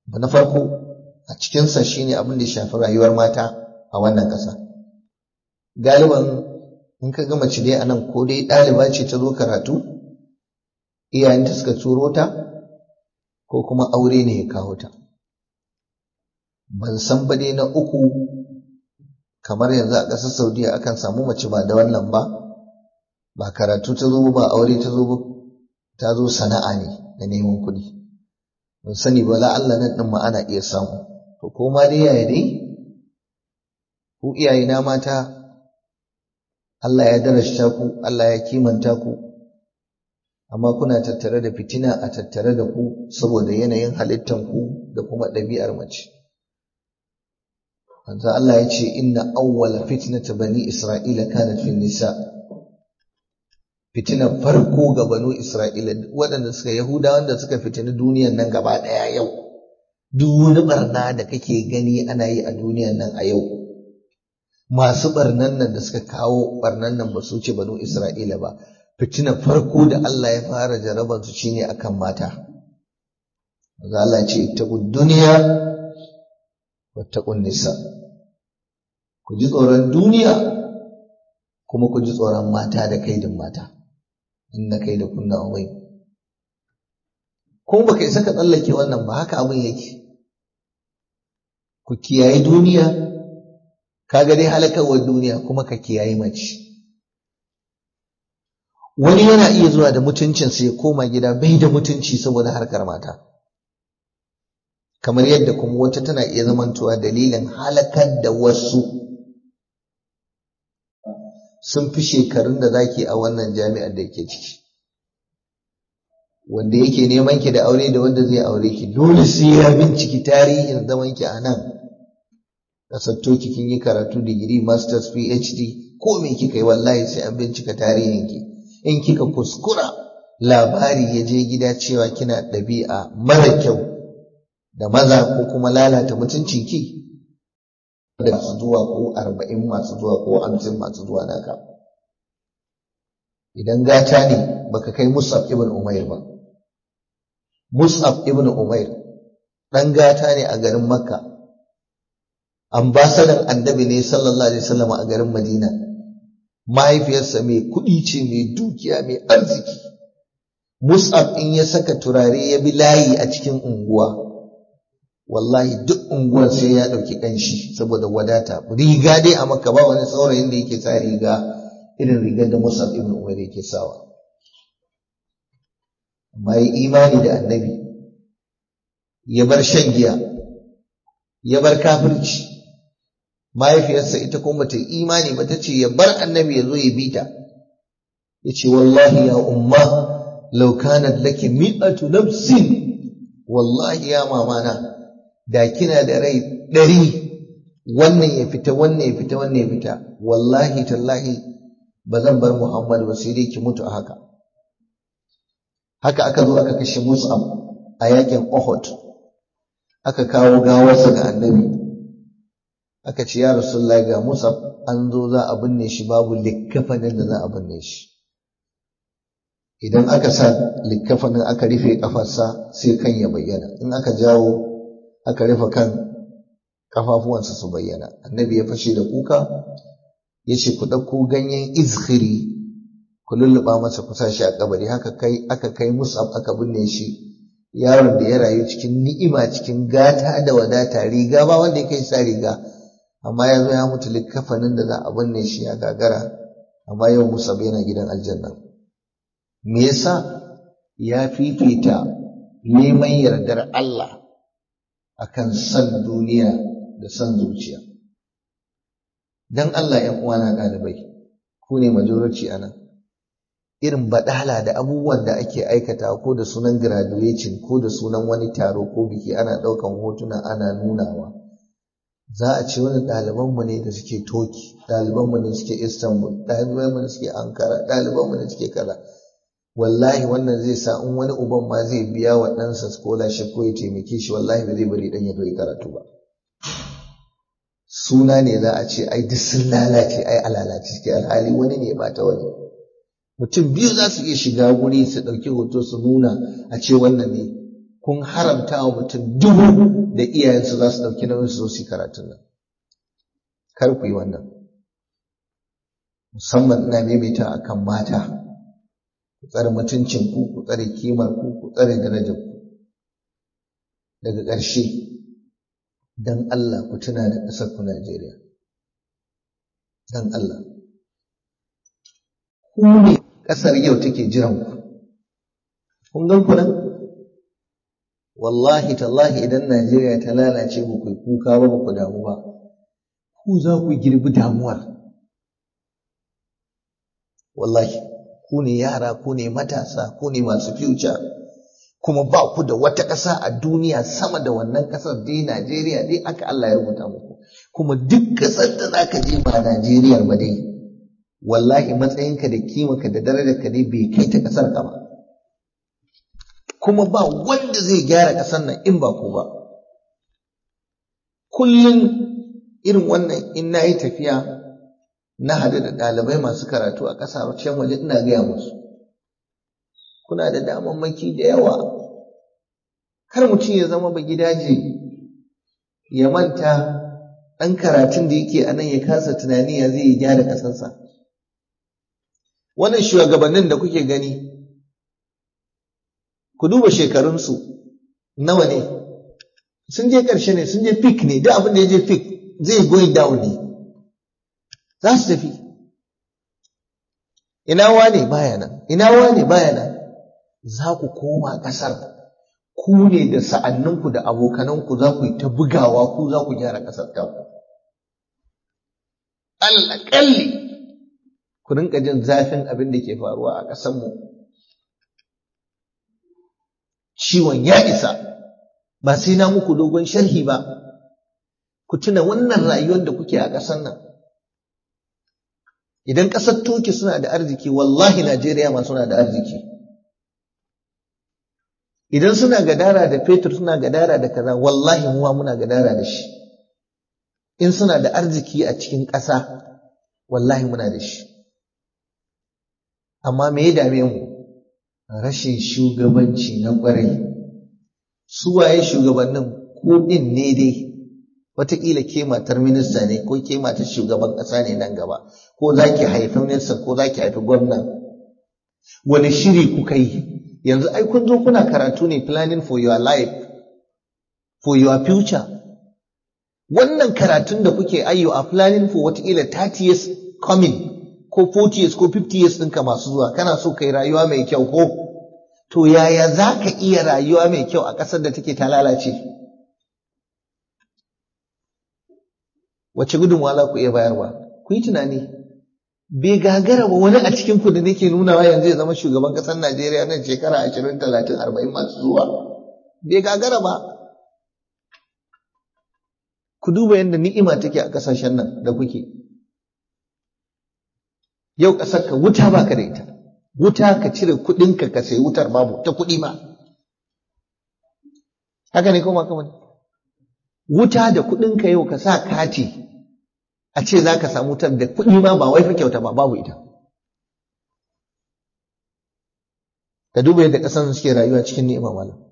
na farko a cikinsa shine abin da ya shafi rayuwar mata a wannan ƙasa galiban in ka ga mace dai a nan ko dai ɗaliba ce ta zo karatu iyayenta suka turo ta ko kuma aure ne ya kawo ta ban san ba dai na uku kamar yanzu a ƙasar saudiya akan samu mace ba da wannan ba ba karatu ta zo ba aure ta zo ta zo sana'a ne da neman kuɗi ban sani ba Allah nan ɗin ma ana iya samu to ko ma dai yaya dai ku iyayena mata Allah ya darashta ku Allah ya kimanta ku amma kuna tattare da fitina a tattare da ku saboda yanayin halittan ku da kuma ɗabi'ar mace manzo Allah ya ce inna awwala fitnata bani isra'ila kanat fi nisa fitinar farko ga banu isra'ila waɗanda suka yahuda wanda suka fitini duniyan nan gaba ɗaya yau duk wani barna da kake gani ana yi a duniyan nan a yau masu barnan nan da suka kawo barnan nan ba su ce banu isra'ila ba fitinar farko da Allah ya fara jarabar su shine akan mata manzo Allah ya ce ittaqud duniya wattaqun nisa ku ji tsoron duniya kuma ku ji tsoron mata da kaidin mata inna kaida kunna awai kuma baka isa ka tsallake wannan ba haka abin yake ku kiyaye duniya kaga dai halakarwar duniya kuma ka kiyaye mace wani yana iya zuwa da mutuncinsa ya koma gida bai da mutunci saboda harkar mata kamar yadda kuma wata tana iya zamantowa dalilin halakar da wasu sun fi shekarun da zaki a wannan jami'ar da yake ciki wanda yake neman ki da aure da wanda zai aure ki dole sai ya binciki tarihin zaman ki a nan kasatto ki kin yi karatu digiri masters phd ko me kika yi wallahi sai an bincika tarihin ki in kika kuskura labari ya je gida cewa kina ɗabi'a mara kyau da maza ko kuma lalata mutuncin ki da masu zuwa ko arba'in masu zuwa ko hamsin masu zuwa naka idan gata ne baka kai musab ibn umair ba musab ibn umair ɗan gata ne a garin makka ambasadan annabi ne sallallahu alaihi wasallam a garin madina mahaifiyarsa mai kuɗi ce mai dukiya mai arziki musab in ya saka turare ya bi layi a cikin unguwa wallahi duk unguwar sai ya ɗauki ƙanshi saboda wadata riga dai a maka ba wani saurayin da yake sa riga irin rigar da Musab ibn Umar yake sawa amma yi imani da annabi ya bar shan giya ya bar kafirci mahaifiyarsa ita kuma ta imani ba ta ce ya bar annabi ya zo ya bi ta ya ce wallahi ya umma law kanat laki mi'atu nafsin wallahi ya mamana da kina da rai ɗari wannan ya fita wannan ya fita wannan ya fita wallahi tallahi ba zan bar Muhammad ba sai dai ki mutu a haka haka aka zo aka kashe Mus'ab a yakin Uhud aka kawo gawarsa ga annabi aka ce ya Rasulullahi ga Mus'ab an zo za a binne shi babu likkafanin da za a binne shi idan aka sa likkafanin aka rufe kafarsa sai kan ya bayyana in aka jawo aka rufe kan kafafuwansa su bayyana annabi ya fashe da kuka ya ce ku ɗauko ganyen izhiri ku lulluɓa masa ku shi a kabari haka kai aka kai musab aka binne shi yaron da ya rayu cikin ni'ima cikin gata da wadata riga ba wanda ya kai sa riga amma ya zo ya mutu likkafanin da za a binne shi ya gagara amma yau musab yana gidan aljanna me yasa ya fifita neman yardar Allah akan san duniya da san zuciya dan Allah ‘yan uwana ɗalibai ku ne majority a nan irin baɗala da abubuwan da ake aikata ko da sunan graduation ko da sunan wani taro ko biki ana ɗaukan hotuna ana nunawa za a ce wani ɗalibanmu ne da suke toki ɗalibanmu ne suke istanbul ɗalibanmu ne suke ankara ɗalibanmu ne suke kaza wallahi wannan zai sa in wani uban ma zai biya wa ɗansa scholarship ko ya taimake shi wallahi ba zai bari ɗan ya zo karatu ba suna ne za a ce ai duk sun lalace ai alalace suke alhali wani ne ba ta wani mutum biyu za su iya shiga guri su ɗauki hoto su nuna a ce wannan ne kun haramta wa mutum dubu da iyayensu za su ɗauki nauyin su zo su karatun nan kar ku yi wannan musamman ina maimaita akan mata ku tsare mutuncin ku ku tsare kimar ku ku tsare darajar ku daga ƙarshe dan Allah ku tuna da ƙasar ku Najeriya dan Allah ku ne ƙasar yau take jiran ku kun gan ku nan wallahi tallahi idan Najeriya ta lalace ba ku kuka ba ba ku damu ba ku za ku girbi damuwar wallahi ku ne yara ku ne matasa ku ne masu future kuma ba ku da wata ƙasa a duniya sama da wannan ƙasar dai Najeriya dai aka Allah ya rubuta muku kuma duk ƙasar da za ka je ba Najeriya ba dai wallahi matsayinka da kimanka da darajarka dai bai kai ta ƙasar ka ba kuma ba wanda zai gyara ƙasar nan in ba ku ba kullum irin wannan in na yi tafiya na hadu da ɗalibai masu karatu a ƙasashen waje ina gaya musu kuna da damammaki da yawa kar mutum ya zama ba gidaje ya manta ɗan karatun da yake a nan ya kasa tunani ya zai gyara ƙasarsa wannan shugabannin da kuke gani ku duba shekarunsu nawa ne sun je ƙarshe ne sun je fik ne duk abin da ya je fik zai going down ne za su tafi ina wane baya nan ina wane baya nan za ku koma ƙasar ku ne da sa'anninku da abokananku za ku yi ta bugawa ku za ku gyara ƙasar ta alƙalli ku rinka jin zafin abin da ke faruwa a ƙasarmu ciwon ya isa ba sai na muku dogon sharhi ba ku tuna wannan rayuwar da kuke a ƙasar nan idan ƙasar toki suna da arziki wallahi najeriya ma suna da arziki idan suna gadara da fetur suna gadara da kaza wallahi muwa muna gadara da shi in suna da arziki a cikin ƙasa wallahi muna da shi amma me ya dame mu rashin shugabanci na ƙwarai su waye shugabannin ko ɗin ne dai wataƙila ke matar minista ne ko ke matar shugaban ƙasa ne nan gaba ko za ki haifi minista ko za ki haifi gwamna wani shiri kuka yi yanzu ai kun zo kuna karatu ne planning for your life for your future wannan karatun da kuke ayyo a planning for wataƙila 30 years coming ko 40 years ko 50 years ɗinka masu zuwa kana so kai rayuwa mai kyau ko to yaya za ka iya rayuwa mai kyau a ƙasar da take ta lalace wace gudunmawa za ku iya bayarwa ku yi tunani bai gagara ba wani a cikin ku da nake nunawa yanzu ya zama shugaban ƙasar Najeriya nan shekara ashirin talatin arba'in masu zuwa bai gagara ba ku duba yadda ni'ima take a ƙasashen nan da kuke yau ƙasar ka wuta ba ka da ita wuta ka cire kuɗinka ka sayi wutar babu ta kuɗi ma haka ne ko ma kamar wuta da kuɗinka yau ka sa kati a ce za ka samu wutar da kuɗi ma ba wai fa kyauta ba babu ita ka duba yadda ƙasar suke rayuwa cikin ni'ima malam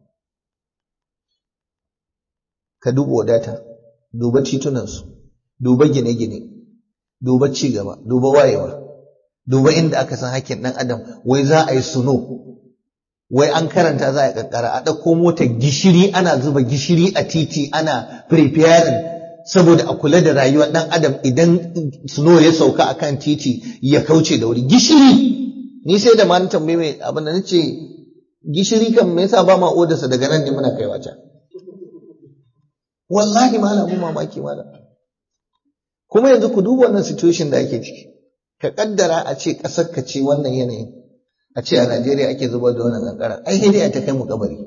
ka duba wadata duba titunansu duba gine-gine duba ci gaba duba wayewa duba inda aka san hakkin ɗan adam wai za a yi suno wai an karanta za a kankara a ɗauko motar gishiri ana zuba gishiri a titi ana preparing saboda a kula da rayuwar ɗan adam idan suno ya sauka a kan titi ya kauce da wuri gishiri ni sai da ma na tambaye mai abin da nace gishiri kan me yasa ba ma odarsa daga nan ne muna kaiwa can wallahi malam mun mamaki malam kuma yanzu ku duba wannan situation da ake ciki ka kaddara a ce ƙasar ka ce wannan yanayin a ce a Najeriya ake zubar da wannan kankara ai sai dai ta kai mu kabari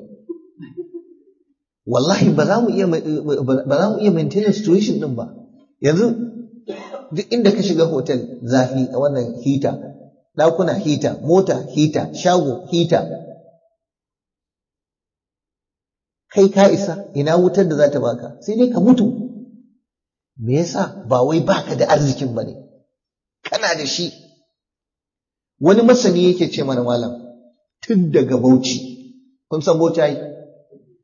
wallahi ba za mu iya ba za mu iya maintain situation din ba yanzu duk inda ka shiga hotel zafi a wannan hita ɗakuna hita mota hita shago hita kai ka isa ina wutar da za ta baka sai dai ka mutu me yasa ba wai baka da arzikin ba ne kana da shi wani masani yake ce mana malam tun daga bauchi kun san bauchi ai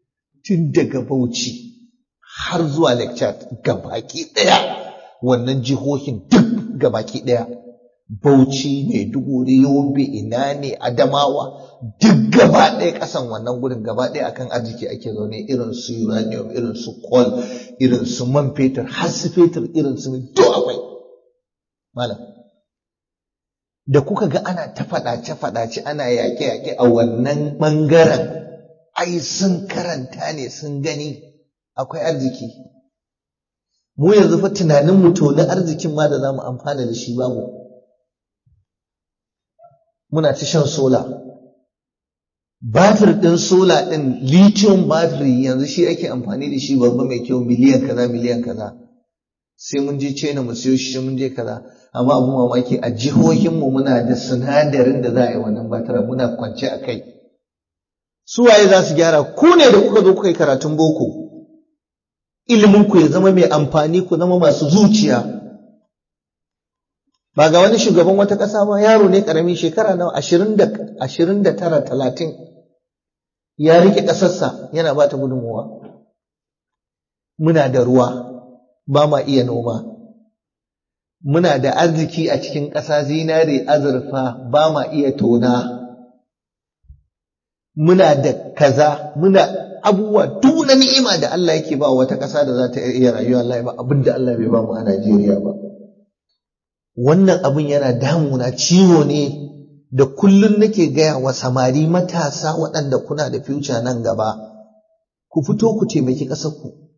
tun daga Bauchi har zuwa lecture gabaki ɗaya wannan jihohin duk gabaki ɗaya Bauchi Maiduguri Yobe ina ne Adamawa duk gaba ɗaya ƙasan wannan gurin gaba ɗaya akan arziki ake zaune irin su uranium irin su coal irin su man fetur har su fetur irin su duk akwai malam da kuka ga ana ta faɗace faɗace ana yaƙe yaƙe a wannan ɓangaren ai sun karanta ne sun gani akwai arziki mu yanzu fa tunanin mu to na arzikin ma da za mu amfana da shi babu muna ta shan sola batir ɗin sola ɗin lithium battery yanzu shi ake amfani da shi babba mai kyau miliyan kaza miliyan kaza sai mun je China mu siyo shi mun je kaza amma abu mamaki a jihohinmu muna da sinadarin da za a yi wannan batiran muna kwance a kai su waye za su gyara ku ne da kuka zo kuka yi karatun boko ilimin ku ya zama mai amfani ku zama masu zuciya ba ga wani shugaban wata ƙasa ba yaro ne ƙarami shekara nawa ashirin da ashirin da tara talatin ya rike ƙasarsa yana ba ta gudunmuwa muna da ruwa ba ma iya noma muna da arziki a cikin ƙasa zinare azurfa ba ma iya tona muna da kaza muna abubuwa duk na ni'ima da Allah yake ba wata ƙasa da za ta iya rayuwa Allah ba abin da Allah bai ba mu a Najeriya ba wannan abin yana damuna ciwo ne da kullum nake gaya wa samari matasa waɗanda kuna da future nan gaba ku fito ku taimaki ƙasarku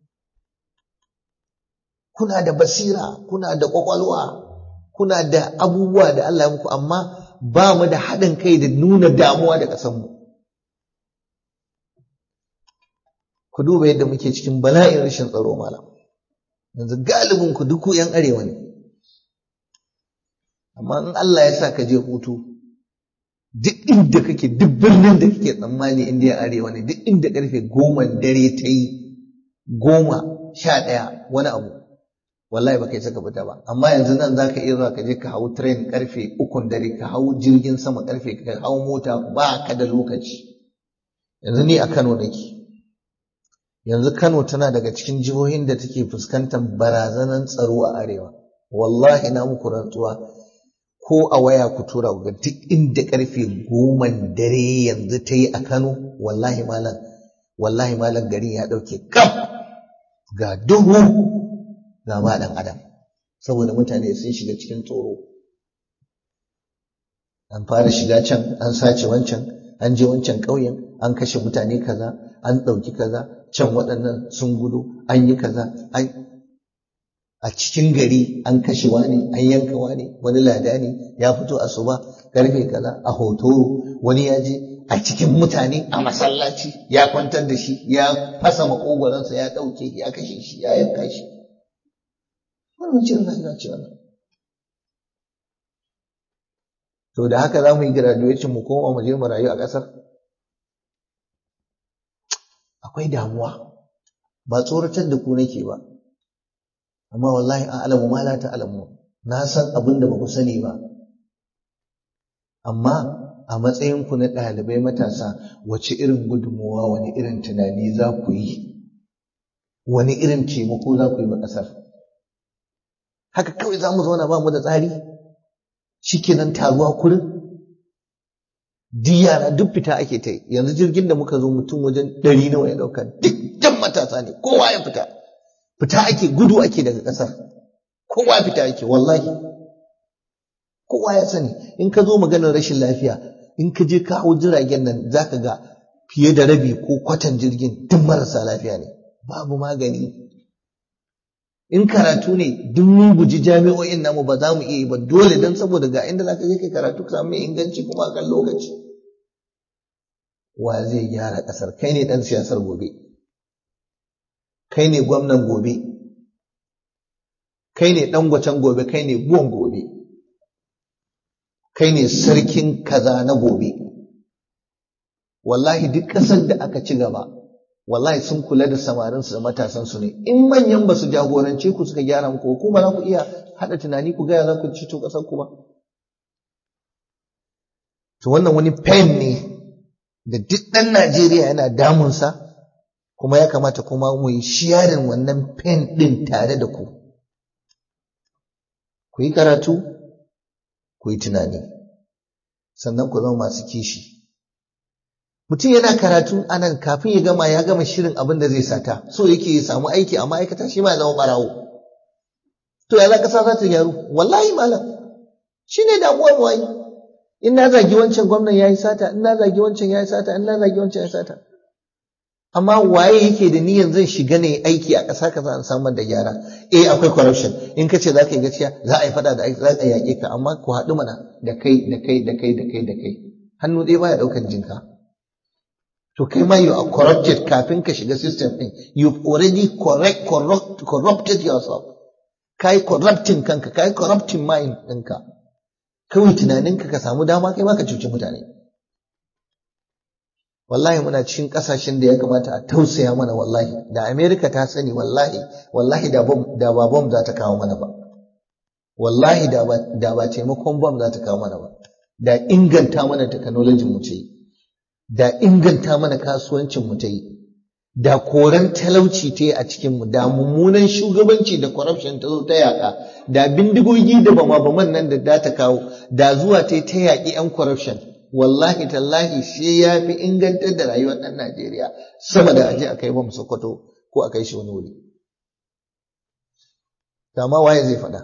kuna da basira kuna da ƙwaƙwalwa kuna da abubuwa da Allah ya muku amma ba mu da haɗin kai da nuna damuwa da ƙasarmu ku duba yadda muke cikin bala'in rashin tsaro malam yanzu galibin ku duk yan arewa ne amma in Allah ya sa ka je hutu duk inda kake duk birnin da kake tsammani inda ya arewa ne duk inda karfe goma dare ta yi goma sha ɗaya wani abu wallahi ba kai saka fita ba amma yanzu nan za ka iya zuwa ka je ka hau train karfe ukun dare ka hau jirgin sama karfe ka hau mota ba ka da lokaci yanzu ni a Kano nake yanzu Kano tana daga cikin jihohin da take fuskantar barazanan tsaro a arewa wallahi na muku rantsuwa ko a waya ku tura ga duk inda karfe goma dare yanzu ta yi a Kano wallahi malam wallahi malam garin ya ɗauke kaf ga duhu ga ba ɗan adam saboda mutane sun shiga cikin tsoro an fara shiga can an sace wancan an je wancan ƙauyen an kashe mutane kaza an ɗauki kaza can waɗannan sun gudu an yi kaza an a cikin gari an kashe wani an yanka wani wani ladani ya fito a suba karfe kaza a hotoro wani ya je a cikin mutane a masallaci ya kwantar da shi ya fasa makogoransa ya ɗauke ya kashe shi ya yanka shi wannan cin rayuwa ce wannan to da haka za mu yi graduation mu koma mu je mu rayu a ƙasar akwai damuwa ba tsoratar da ku nake ba amma wallahi a alamu ma la ta'lamu na san abin da ba ku sani ba amma a matsayin ku na ɗalibai matasa wace irin gudunmuwa wani irin tunani za ku yi wani irin taimako za ku yi wa ƙasar haka kawai za mu zauna ba mu da tsari shikenan taruwa kurin duk yara duk fita ake ta yanzu jirgin da muka zo mutum wajen ɗari nawa ya ɗauka duk jan matasa ne kowa ya fita fita ake gudu ake daga ƙasar kowa fita ake wallahi kowa ya sani in ka zo maganar rashin lafiya in ka je ka hau jiragen nan za ka ga fiye da rabi ko kwatan jirgin duk marasa lafiya ne babu magani in karatu ne duk mun guji jami'o'in namu ba za mu iya yi ba dole don saboda ga inda za ka je kai karatu ka samu mai inganci kuma a kan lokaci wa zai gyara ƙasar kai ne ɗan siyasar gobe kai ne gwamnan gobe kai ne ɗan gwacen gobe kai ne buwan gobe kai ne sarkin kaza na gobe wallahi duk ƙasar da aka ci gaba wallahi sun kula da samarinsu da matasansu ne in manyan ba su jagorance ku suka gyara muku ko ba za ku iya haɗa tunani ku gaya za ku cito ƙasar ku ba to wannan wani pain ne da duk ɗan Najeriya yana damunsa kuma ya kamata kuma mu yi sharing wannan pen ɗin tare da ku ku yi karatu ku yi tunani sannan ku zama masu kishi mutum yana karatu anan kafin ya gama ya gama shirin abin da zai sata so yake ya samu aiki a ma'aikata shi ma ya zama barawo to ya za ƙasa za ta gyaru wallahi malam shi ne damuwar mu ai in na zagi wancan gwamnan ya yi sata in na zagi wancan ya yi sata in na zagi wancan ya yi sata amma waye yake da niyyar zan shiga ne aiki a ƙasa kaza an samar da gyara eh akwai corruption in ka ce za ka yi gaskiya za a yi fada da aiki za a yaƙe ka amma ku haɗu mana da kai da kai da kai da kai da kai hannu ɗaya baya ɗaukan jinka to kai ma you are corrupted kafin ka shiga system ɗin you've already correct, corrupt, corrupted yourself kai corrupting kanka kai corrupting mind ɗinka kawai tunaninka ka samu dama kai ma ka cuci mutane wallahi muna cikin kasashen da ya kamata a tausaya mana wallahi da America ta sani wallahi wallahi da bom da ba bom za ta kawo mana ba wallahi da ba da ba taimakon bom za ta kawo mana ba da inganta mana technology mu ce da inganta mana kasuwancin mu ta yi da koran talauci ta yi a cikin mu da mummunan shugabanci da corruption ta zo ta yaka da bindigogi da bama baman nan da da ta kawo da zuwa ta ta yaƙi yan corruption wallahi tallahi shi ya fi ingantar da rayuwar ɗan Najeriya sama da aje a kai bam Sokoto ko a kai shi wani wuri. Dama waye zai faɗa?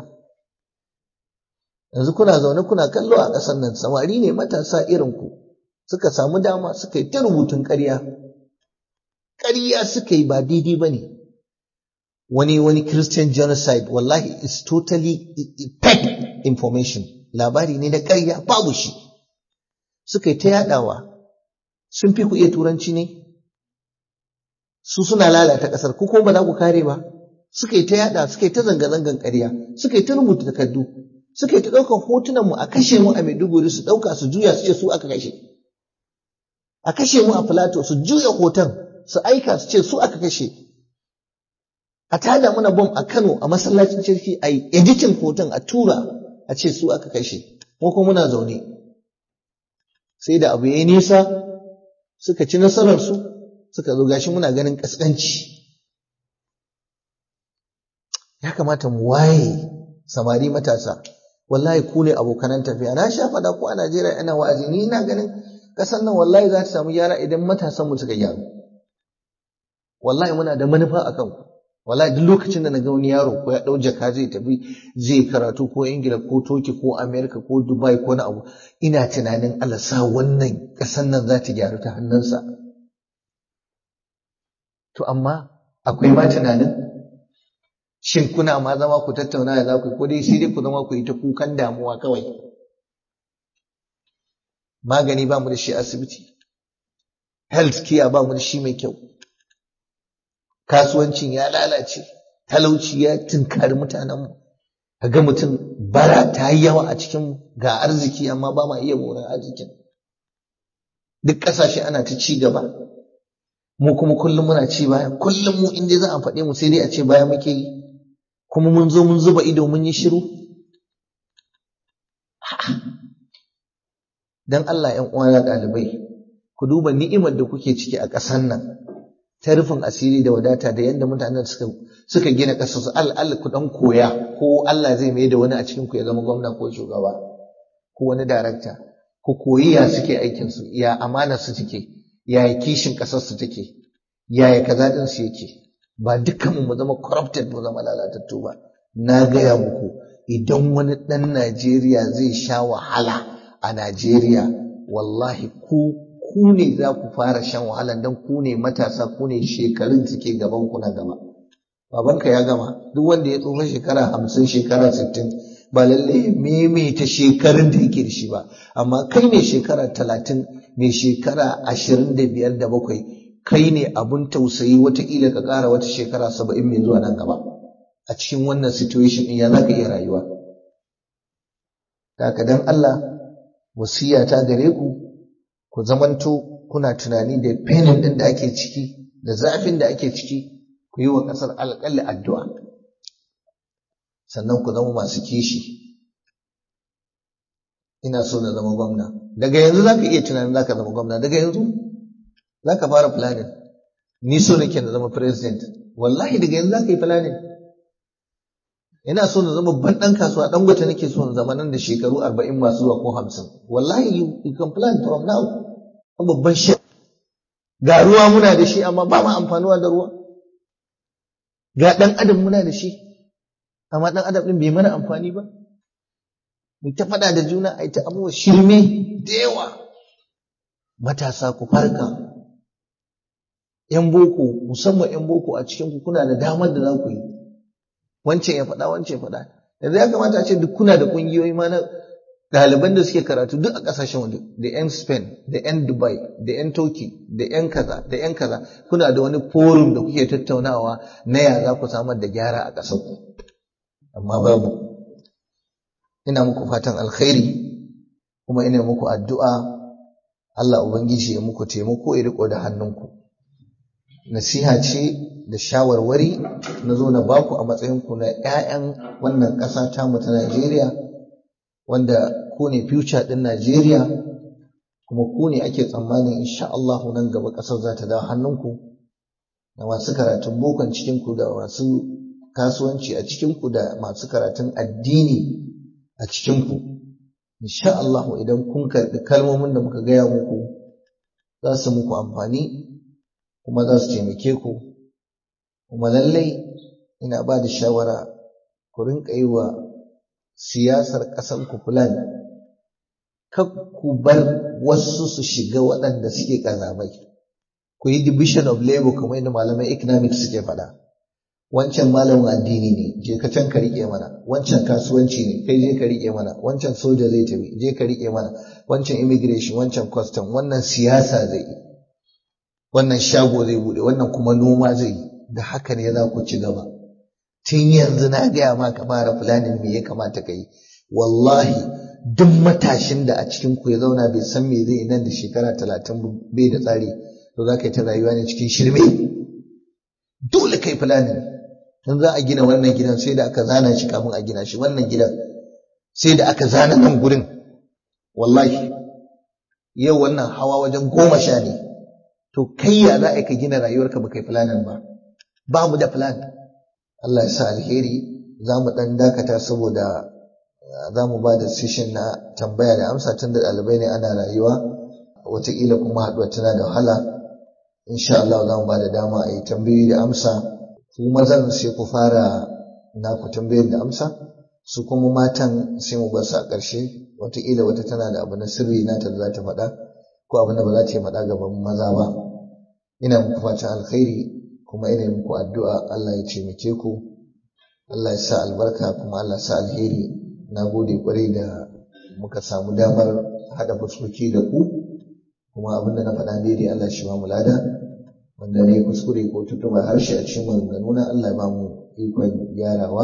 Yanzu kuna zaune kuna kallo a ƙasar nan samari ne matasa irin ku suka samu dama suka yi ta rubutun ƙarya. Ƙarya suka yi ba daidai ba ne. Wani wani Christian genocide wallahi is totally fake information. Labari ne na ƙarya babu shi. suka yi ta yaɗawa sun fi ku iya turanci ne su suna lalata ƙasar ku ko ba za ku kare ba suka yi ta yaɗa suka yi ta zanga-zangan ƙarya suka yi ta rubuta takardu suka yi ta ɗaukar hotunan mu a kashe mu a Maiduguri su ɗauka su juya su ce su aka kashe a kashe mu a Filato su juya hoton su aika su ce su aka kashe a tada mana bom a Kano a masallacin cirki a yi editin hoton a tura a ce su aka kashe mu kuma muna zaune sai da abu ya yi nisa suka ci nasararsu suka zo gashi muna ganin ƙasƙanci ya kamata mu waye samari matasa wallahi ku ne abokanan tafiya na sha faɗa ko a Najeriya ina wa'azi ni ina ganin ƙasar nan wallahi za ta samu gyara idan matasan mu suka gyaru wallahi muna da manufa a kanku wallahi duk lokacin da na ga wani yaro ko ya ɗau jaka zai tafi zai karatu ko ingila ko toki ko amerika ko dubai ko na abu ina tunanin allah sa wannan ƙasan nan za ta gyaru ta hannunsa to amma akwai ma tunanin shin kuna ma zama ku tattauna da za ku ko dai sai dai ku zama ku yi ta kukan damuwa kawai magani ba mu da shi asibiti health care ba mu da shi mai kyau kasuwancin ya lalace talauci ya tunkari mutanenmu ga mutum bara ta yi yawa a cikin ga arziki amma ba ma iya moran arzikin duk ƙasashe ana ta ci gaba mu kuma kullum muna ci baya kullum mu inda za a faɗe mu sai dai a ce baya muke yi kuma mun zo mun zuba ido mun yi shiru dan Allah ƴan uwana ɗalibai ku duba ni'imar da kuke ciki a ƙasar nan ta rufin asiri da wadata da yadda mutanen suka suka gina ƙasar su al ku dan koya ko Allah zai mai da wani a cikin ku ya zama gwamna ko shugaba ko wani darakta ku koyi ya suke aikin su ya amana su take ya kishin ƙasar su take ya ya kaza din su yake ba dukkan mu zama corrupted mu zama lalatattu ba na gaya muku idan wani ɗan Najeriya zai sha wahala a Najeriya wallahi ku ku ne za ku fara shan wahala don ku ne matasa ku ne shekarun suke gaban ku na gaba babanka ya gama duk wanda ya tsufa shekara hamsin shekara sittin ba lalle ya maimaita shekarun da yake da shi ba amma kai ne shekara talatin mai shekara ashirin da biyar da bakwai kai ne abun tausayi wataƙila ka ƙara wata shekara saba'in mai zuwa nan gaba a cikin wannan situation ɗin ya za ka iya rayuwa haka dan Allah wasiya ta gare ku ku zamanto kuna tunani da penin ɗin da ake ciki da zafin da ake ciki ku yi wa ƙasar alƙalli addu'a sannan ku zama masu kishi ina so na zama gwamna daga yanzu za ka iya tunanin za ka zama gwamna daga yanzu za ka fara planning ni so nake na zama president wallahi daga yanzu za ka yi planning ina so na zama babban ɗan kasuwa ɗan gwata nake so na zama nan da shekaru arba'in masu zuwa ko hamsin wallahi you, you can plan from now babban shi ga ruwa muna da shi amma ba mu amfanuwa da ruwa ga ɗan adam muna da shi amma ɗan adam ɗin bai mana amfani ba mu ta faɗa da juna a ta abubuwa shirme da yawa matasa ku farka ‘yan boko musamman ‘yan boko a cikin ku kuna da damar da za ku yi wancan ya faɗa wancan ya faɗa yanzu ya kamata a ce duk kuna da ƙungiyoyi ma na ɗaliban da suke karatu duk a ƙasashen waje da 'yan Spain da 'yan Dubai da 'yan Turkey da 'yan kaza da 'yan kaza kuna da wani forum da kuke tattaunawa na ya za ku samar da gyara a ƙasar ku amma babu ina muku fatan alkhairi kuma ina muku addu'a Allah ubangiji ya muku taimako ya riko da hannunku nasiha ce da shawarwari na zo na baku a matsayinku na 'ya'yan wannan ƙasa tamu ta Najeriya wanda ku ne future ɗin Najeriya kuma ku ne ake tsammanin insha Allah nan gaba ƙasar za ta dawo hannunku da masu karatun bokon cikinku da masu kasuwanci a cikinku da masu karatun addini a cikinku insha Allah idan kun karɓi kalmomin da muka gaya muku za su muku amfani kuma za su taimake ku kuma lallai ina ba da shawara ku rinka yi wa siyasar ƙasar ku plan kar ku bar wasu su shiga waɗanda suke ƙazamai ku yi division of labor kamar yadda malamai economics suke faɗa wancan malamin addini ne je ka can ka riƙe mana wancan kasuwanci ne kai je ka riƙe mana wancan soja zai tafi je ka riƙe mana wancan immigration wancan custom wannan siyasa zai yi wannan shago zai bude wannan kuma noma zai yi da haka ne za ku ci gaba tun yanzu na gaya ma ka fara planning me ya kamata ka yi wallahi duk matashin da a cikin ku ya zauna bai san me zai nan da shekara talatin bai da tsari to za ka yi ta rayuwa ne cikin shirme dole kai planning in za a gina wannan gidan sai da aka zana shi kafin a gina shi wannan gidan sai da aka zana nan gurin wallahi yau wannan hawa wajen goma sha ne to kai ya za a ka gina rayuwarka ba kai planin ba ba mu da plan Allah ya sa alheri za mu ɗan dakata saboda za mu ba da session na tambaya da amsa tun da ɗalibai ne ana rayuwa wataƙila kuma haɗuwa tana da wahala insha Allah za mu ba da dama a yi tambayoyi da amsa ku mazan sai ku fara naku tambayar da amsa su kuma matan sai mu bar su a ƙarshe wataƙila wata tana da abu na sirri nata da za ta faɗa ko abin da ba za ta yi faɗa gaban maza ba ina muku fatan alkhairi kuma ina muku addu'a Allah ya taimake ku Allah ya sa albarka kuma Allah ya sa alheri na gode kwarai da muka samu damar haɗa fuskoki da ku kuma abin da na faɗa daidai Allah shi ba mu lada wanda ne kuskure ko tutuma harshe a cikin maganganuna Allah ya ba mu ikon gyarawa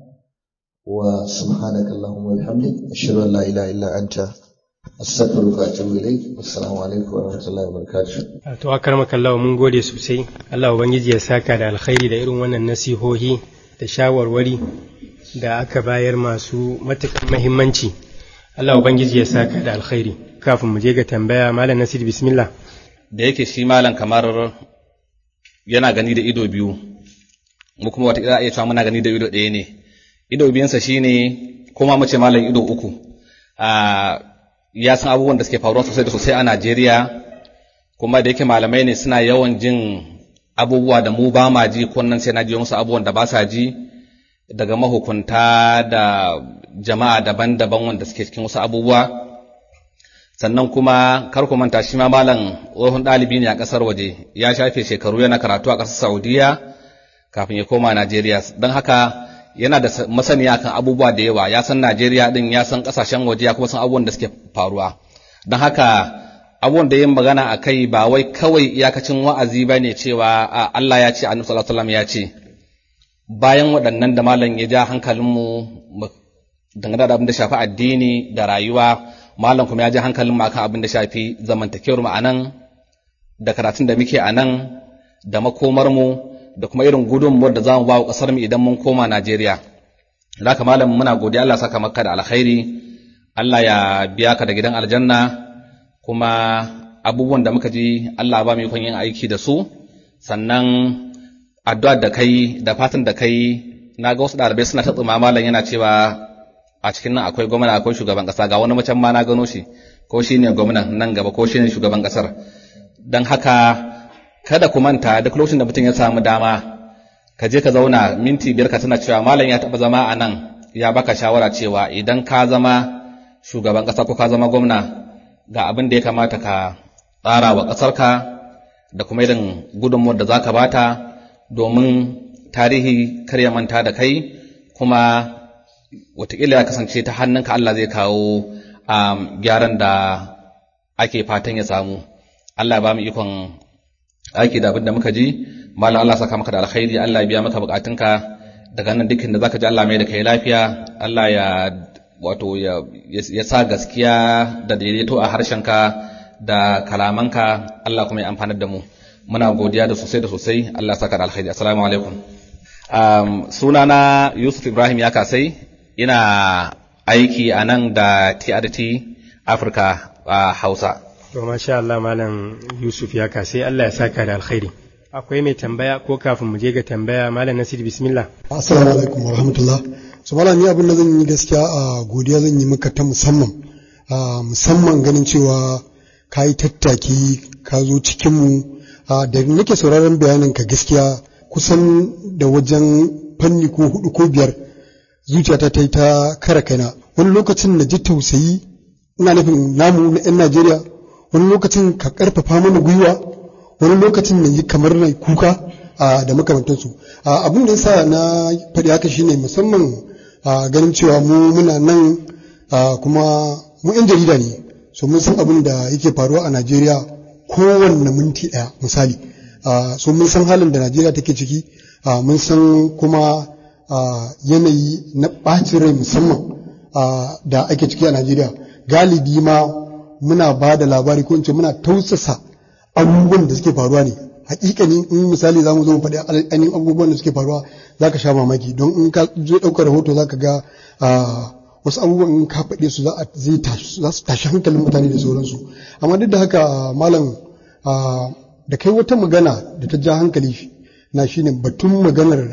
wa subhanakallahumma wa bihamdik ashhadu an la ilaha illa anta astaghfiruka wa atubu ilaik assalamu alaikum wa rahmatullahi wa barakatuh to akramaka Allah mun gode sosai Allah ubangiji ya saka da alkhairi da irin wannan nasihohi da shawarwari da aka bayar masu matuƙar muhimmanci Allah ubangiji ya saka da alkhairi kafin mu je ga tambaya malam Nasir bismillah da yake shi malam kamar yana gani da ido biyu mu kuma wata iya cewa muna gani da ido ɗaya ne ido biyansa shine kuma mace malam ido uku ya san abubuwan da suke faruwa sosai da sosai a Najeriya kuma da yake malamai ne suna yawan jin abubuwa da mu ba ma ji kunnan sai na ji musu abubuwan da ba sa ji daga mahukunta da jama'a daban-daban wanda suke cikin wasu abubuwa sannan kuma kar ku manta shi ma malam tsohon ɗalibi ne a ƙasar waje ya shafe shekaru yana karatu a ƙasar Saudiya kafin ya koma Najeriya don haka yana da masaniya kan abubuwa da yawa ya san Najeriya din ya san kasashen waje ya kuma san abubuwan da suke faruwa don haka abubuwan da yin magana a kai ba wai kawai iyakacin wa'azi ba ne cewa Allah ya ce annabi sallallahu alaihi ya ce bayan waɗannan da malam ya ja hankalinmu dangane da abin da shafi addini da rayuwa malam kuma ya ja hankalinmu akan abin da shafi zamantakewar mu anan da karatun da muke anan da makomar mu da kuma irin gudunmuwar da za mu ba wa ƙasar mu idan mun koma Najeriya. Da haka malam muna godiya Allah saka maka da alkhairi, Allah ya biya ka da gidan aljanna kuma abubuwan da muka ji Allah ba mu ikon yin aiki da su sannan addu'a da kai da fatan da kai na ga wasu ɗalibai suna ta tsuma malam yana cewa a cikin nan akwai gwamna akwai shugaban ƙasa ga wani macen ma na gano shi ko shi ne gwamnan nan gaba ko shi ne shugaban ƙasar don haka kada ku manta duk lokacin da mutum ya samu dama ka je ka zauna minti biyar ka tana cewa malam ya taɓa zama a nan ya baka shawara cewa idan ka zama shugaban ƙasa ko ka zama gwamna ga abin da ya kamata ka tsara wa ƙasarka da kuma irin gudunmuwar da za ka bata domin tarihi kar ya manta da kai kuma wataƙila ya kasance ta hannunka Allah zai kawo gyaran da ake fatan ya samu Allah ba mu ikon aiki da abin da muka ji malam Allah saka maka da alkhairi Allah ya biya maka bukatunka daga nan dukkan da zaka ji Allah mai da kai lafiya Allah ya wato ya ya sa gaskiya da daidaito a harshenka da kalamanka Allah kuma ya amfanar da mu muna godiya da sosai da sosai Allah saka da alkhairi assalamu alaikum um, sunana Yusuf Ibrahim ya kasai ina aiki a nan da TRT Africa a Hausa To masha Allah Malam Yusuf ya kasai Allah ya saka da alkhairi. Akwai mai tambaya ko kafin mu je ga tambaya Malam Nasir bismillah. Assalamu alaikum wa rahmatullah. So Malam ni abin da zan yi gaskiya a godiya zan yi maka ta musamman. musamman ganin cewa ka yi tattaki ka zo cikin mu da nake sauraron bayanin ka gaskiya kusan da wajen fanni ko hudu ko biyar zuciyata ta yi ta kara kaina wani lokacin na ji tausayi ina nufin namu na 'yan Najeriya wani lokacin ka karfafa mana gwiwa wani lokacin na yi kamar na kuka da makamantansu abin da yasa na faɗi haka shine musamman ganin cewa mu muna nan kuma mu 'yan jarida ne so mun san abin da yake faruwa a Najeriya kowanne minti ɗaya misali so mun san halin da Najeriya take ciki mun san kuma yanayi na ɓacin rai musamman da ake ciki a Najeriya galibi ma muna ba da labari ko in ce muna tausasa abubuwan da suke faruwa ne hakikani in misali za mu zo mu faɗi ainihin abubuwan da suke faruwa za ka sha mamaki don in ka zo ɗaukar rahoto za ka ga wasu abubuwan in ka faɗe su za su tashi hankalin mutane da sauransu amma duk da haka malam da kai wata magana da ta ja hankali na shine batun maganar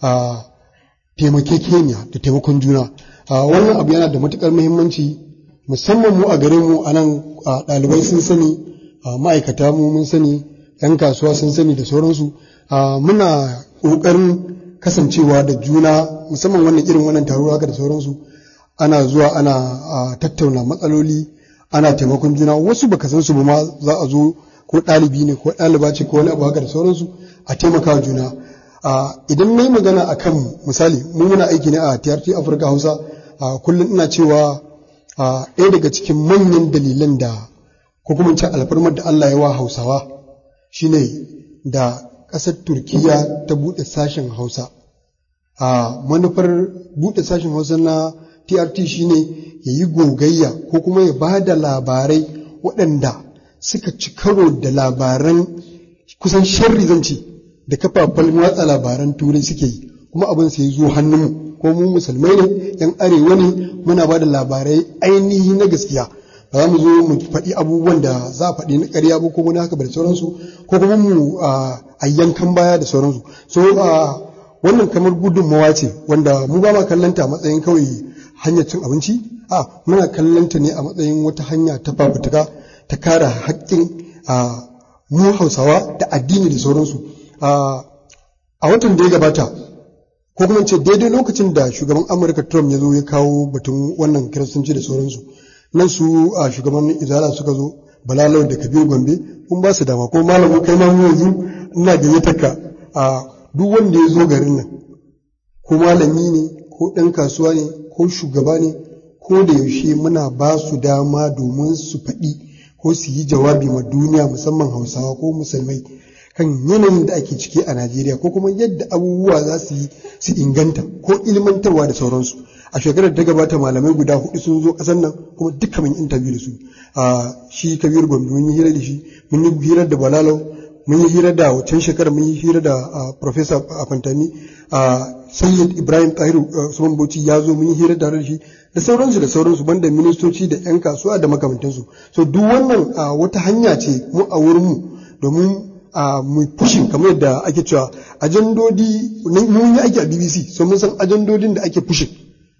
taimakekeniya da taimakon juna wannan abu yana da matukar muhimmanci musamman mu a gare mu a nan ɗalibai sun sani ma'aikata mu mun sani 'yan kasuwa sun sani da sauransu muna ƙoƙarin kasancewa da juna musamman wannan irin wannan taro haka da sauransu ana zuwa ana tattauna matsaloli ana taimakon juna wasu baka san su ba ma za a zo ko ɗalibi ne ko ɗaliba ce ko wani abu haka da sauransu a taimaka juna idan na yi magana a kan misali mu muna aiki ne a TRT Afirka Hausa kullum ina cewa ɗaya daga cikin manyan dalilan da ko kuma ce alfarmar da Allah ya wa Hausawa shine da ƙasar Turkiya ta buɗe sashen Hausa. manufar buɗe sashen Hausa na TRT shine ya yi gogayya ko kuma ya ba da labarai waɗanda suka ci karo da labaran kusan sharri zan ce da kafafen watsa labaran turai suke yi kuma abin sai zo hannunmu ko mu musulmai ne yan arewa ne muna ba da labarai ainihi na gaskiya ba za mu zo mu faɗi abubuwan da za a faɗi na ƙarya ba ko wani haka da sauransu ko kuma mu a yankan baya da sauransu so wannan kamar gudunmawa ce wanda mu ba ma kallanta a matsayin kawai hanyar cin abinci a muna kallanta ne a matsayin wata hanya ta fafutuka ta kare haƙƙin mu hausawa da addini da sauransu a watan da ya gabata ko kuma ce daidai lokacin da shugaban amurka trump ya zo ya kawo batun wannan kiristanci da sauransu nan su a shugaban izala suka zo balalau da kabir gombe kun ba su dama ko malamu kai ma mu yanzu ina gayyatar ka a duk wanda ya zo garin nan ko malami ne ko ɗan kasuwa ne ko shugaba ne ko da yaushe muna ba su dama domin su faɗi ko su yi jawabi ma duniya musamman hausawa ko musulmai kan yanayin da ake ciki a Najeriya ko kuma yadda abubuwa za su yi su inganta ko ilmantarwa da sauransu a shekarar ta gabata malamai guda hudu sun zo kasar nan kuma duka mun interview da su a shi kabir gombe mun yi hira da shi mun yi hira da balalau mun yi hira da wancan shekarar mun yi hira da professor afantami a sayyid ibrahim tahiru usman bauchi ya zo mun yi hira da shi da sauransu da sauransu banda ministoci da yan kasuwa da makamantansu so duk wannan wata hanya ce mu a wurin mu domin a mu pushin kamar yadda ake cewa ajandodi mun yi aiki a BBC so mun san ajandodin da ake pushin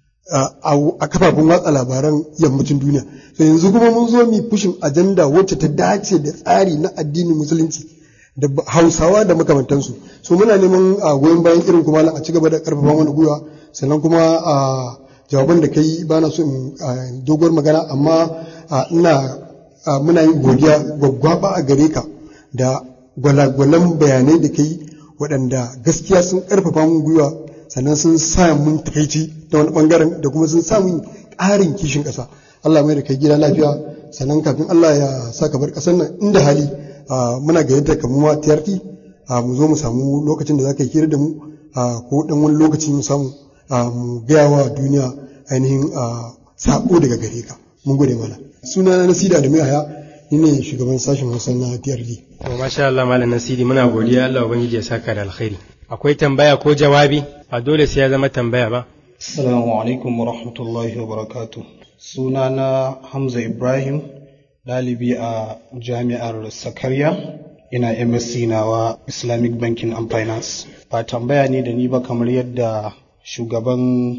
a kafafen watsa labaran yammacin duniya so yanzu kuma mun zo mu pushin ajanda wacce ta dace da tsari na addinin musulunci da hausawa da makamantansu so muna neman goyon bayan irin kuma a ci gaba da karfafa wani gwiwa sannan kuma a jawaban da kai bana so in doguwar magana amma ina muna yin godiya gwaggwaba a gare ka da gwalagwalan bayanai da kai waɗanda gaskiya sun ƙarfafa mun gwiwa sannan sun sa mun takaici ta wani ɓangaren da kuma sun sa mun ƙarin kishin ƙasa Allah mai da kai gida lafiya sannan kafin Allah ya sa ka bar ƙasar nan inda hali muna gayyata ka mu ma TRT mu zo mu samu lokacin da za ka yi hira da mu ko ɗan wani lokaci mu samu mu gaya wa duniya ainihin sako daga gare ka mun gode mana suna na sida da mai haya ni ne shugaban sashen hausa na TRD to masha Allah malam Nasiri muna godiya Allah ubangiji ya saka da alkhairi akwai tambaya ko jawabi ba dole sai ya zama tambaya ba Assalamu alaikum wa rahmatullahi wa barakatuh suna na Hamza Ibrahim ɗalibi a jami'ar Sakarya ina MSc nawa Islamic Banking and Finance ba tambaya ne da ni ba kamar yadda shugaban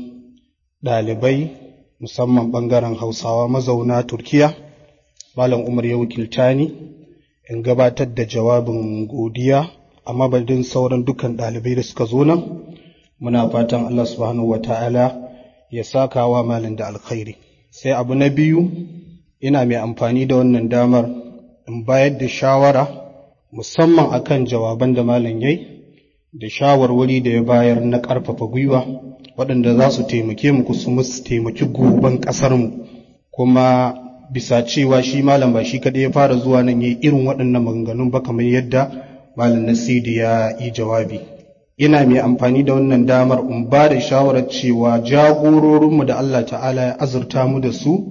ɗalibai musamman ɓangaren hausawa mazauna turkiya malam umar ya wakilta ni in gabatar da jawabin godiya a mabadin sauran dukkan ɗalibai da suka zo nan muna fatan allah subhanahu wa ta'ala ya saka wa malam da alkhairi sai abu na biyu ina mai amfani da wannan damar in bayar da shawara musamman akan jawaban da malam yayi da shawarwari da ya bayar na ƙarfafa gwiwa waɗanda za su taimake mu kuma su taimaki goben ƙasarmu kuma bisa cewa shi malam ba shi kaɗai ya fara zuwa nan ya irin waɗannan maganganun ba kamar yadda malam nasidi ya yi jawabi ina mai amfani da wannan damar in ba da shawarar cewa jagororinmu da Allah ta'ala ya azurta mu da su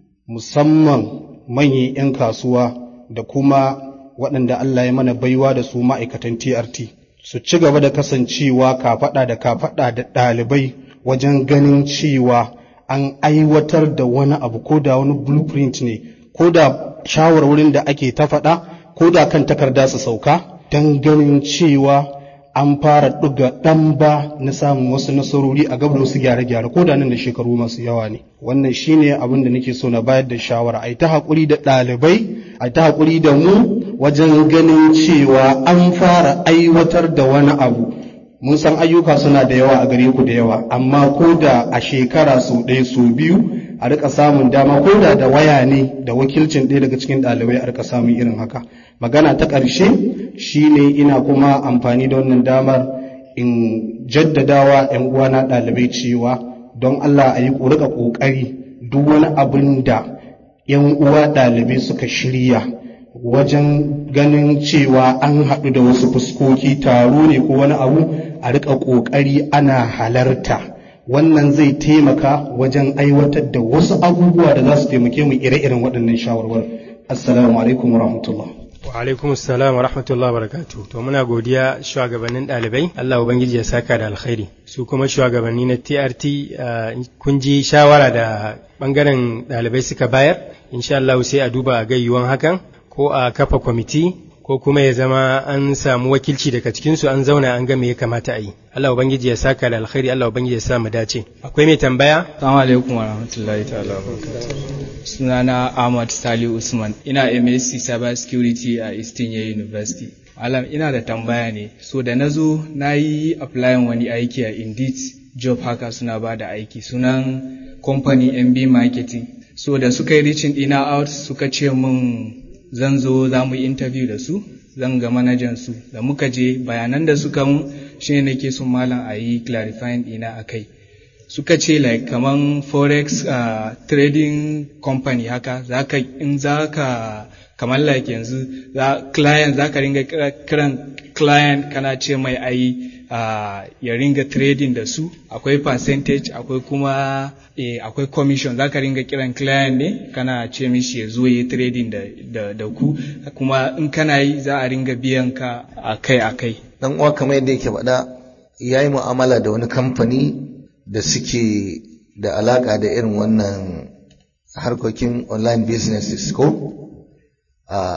musamman manyan 'yan kasuwa da kuma waɗanda Allah ya mana baiwa da su ma'aikatan TRT su ci gaba da kasancewa kafaɗa da kafaɗa da ɗalibai wajen ganin cewa an aiwatar da wani abu ko da wani blueprint ne ko da shawarwarin da ake ta faɗa ko da kan takarda su sauka don ganin cewa an fara ɗuga ɗan ba na samun wasu nasarori a gaba wasu gyare-gyare ko da nan da shekaru masu yawa ne wannan shine abin da nake so na bayar da shawara a ta haƙuri da ɗalibai a ta haƙuri da mu wajen ganin cewa an fara aiwatar da wani abu mun san ayyuka suna da yawa a gare ku da yawa amma ko da a shekara sau ɗaya sau biyu a rika samun dama ko da da waya ne da wakilcin ɗaya daga cikin ɗalibai a rika samun irin haka magana ta ƙarshe shine ina kuma amfani da wannan damar in jaddadawa 'yan uwana ɗalibai cewa don Allah a yi rika ƙoƙari duk wani abin da 'yan uwa ɗalibai suka shirya wajen ganin cewa an haɗu da wasu fuskoki taro ne ko wani abu a rika ƙoƙari ana halarta wannan zai taimaka wajen aiwatar da wasu abubuwa da za su taimake mu ire-iren waɗannan shawarwar assalamu alaikum wa rahmatullah wa alaikum assalam wa rahmatullah wa barakatuh to muna godiya shugabannin ɗalibai Allah ubangiji ya saka da alkhairi su kuma shugabanni na TRT kun ji shawara da bangaren ɗalibai suka bayar insha Allah sai a duba a gayyuwan hakan ko a kafa kwamiti ko kuma ya zama an samu wakilci daga cikinsu an zauna an ga me ya kamata a yi Allah ubangiji ya saka da alkhairi Allah ubangiji ya sa mu dace akwai mai tambaya assalamu alaikum wa rahmatullahi ta'ala sunana Ahmad Sali Usman ina MSc Cyber Security a Eastern University Malam ina da tambaya ne so da nazo nayi applying wani aiki a Indeed job haka suna ba da aiki sunan company MB marketing so da suka yi reaching ina out suka ce mun zan zo za mu yi interview da su zan ga manajan su da muka je bayanan da suka mun shine nake son malam a yi clarifying ɗina a kai suka ce like kaman forex uh, trading company haka zaka in zaka kamar like yanzu za client zaka ringa kiran client kana ce mai ayi uh, ya ringa trading da su akwai percentage akwai kuma eh, akwai commission zaka ringa kiran client ne kana ce mishi ya zo yi trading da, da, da ku kuma in kana yi za a ringa biyan ka akai akai dan uwa kamar yadda yake faɗa ya yi mu'amala da wani kamfani da suke da alaƙa da irin wannan harkokin online businesses ko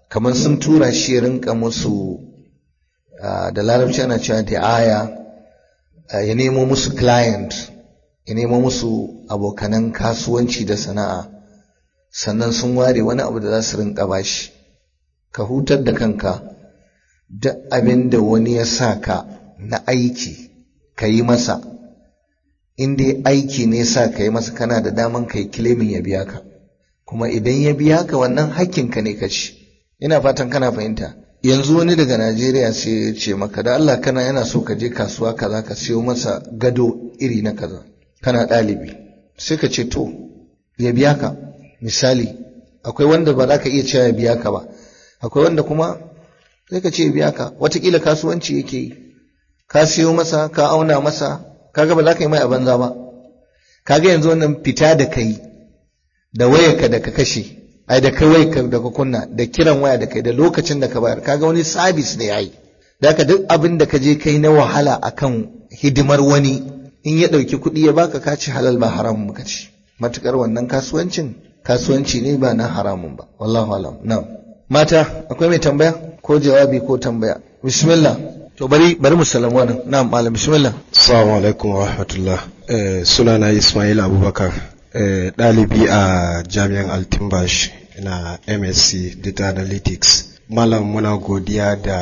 kamar sun tura shi ya rinka musu da larabci ana cewa aya ya nemo musu client ya nemo musu abokanan kasuwanci da sana'a sannan sun ware wani abu da za su rinka bashi ka hutar da kanka duk abin da wani ya sa ka na aiki ka yi masa in dai aiki ne sa ka yi masa kana da daman ka yi kilimin ya biya ka kuma idan ya biya ka wannan hakkinka ne ka ci ina fatan kana fahimta yanzu wani daga najeriya sai ya ce maka da allah kana yana so ka je kasuwa kaza ka siyo masa gado iri na kaza kana ɗalibi sai ka ce to ya biya ka misali akwai wanda ba za ka iya cewa ya biya ka ba akwai wanda kuma sai ka ce ya biya ka watakila kasuwanci yake yi ka siyo masa ka auna masa kaga ba za ka yi mai a banza ba kaga yanzu wannan fita da kai da wayarka da ka kashe ai da kai wayarka da ka kunna da kiran waya da kai da lokacin da ka bayar kaga wani sabis ne yayi da ka duk abin da ka je kai na wahala akan hidimar wani in ya ɗauki kuɗi ya baka ka ci halal ba haramun ka ci matukar wannan kasuwancin kasuwanci ne ba na haramun ba wallahu alam na'am mata akwai mai tambaya ko jawabi ko tambaya bismillah to bari bari mu salamu wannan na'am malam bismillah assalamu alaikum wa rahmatullah eh, sunana ismail abubakar eh, ɗalibi a jami'an altimbash na msc data analytics malam muna godiya da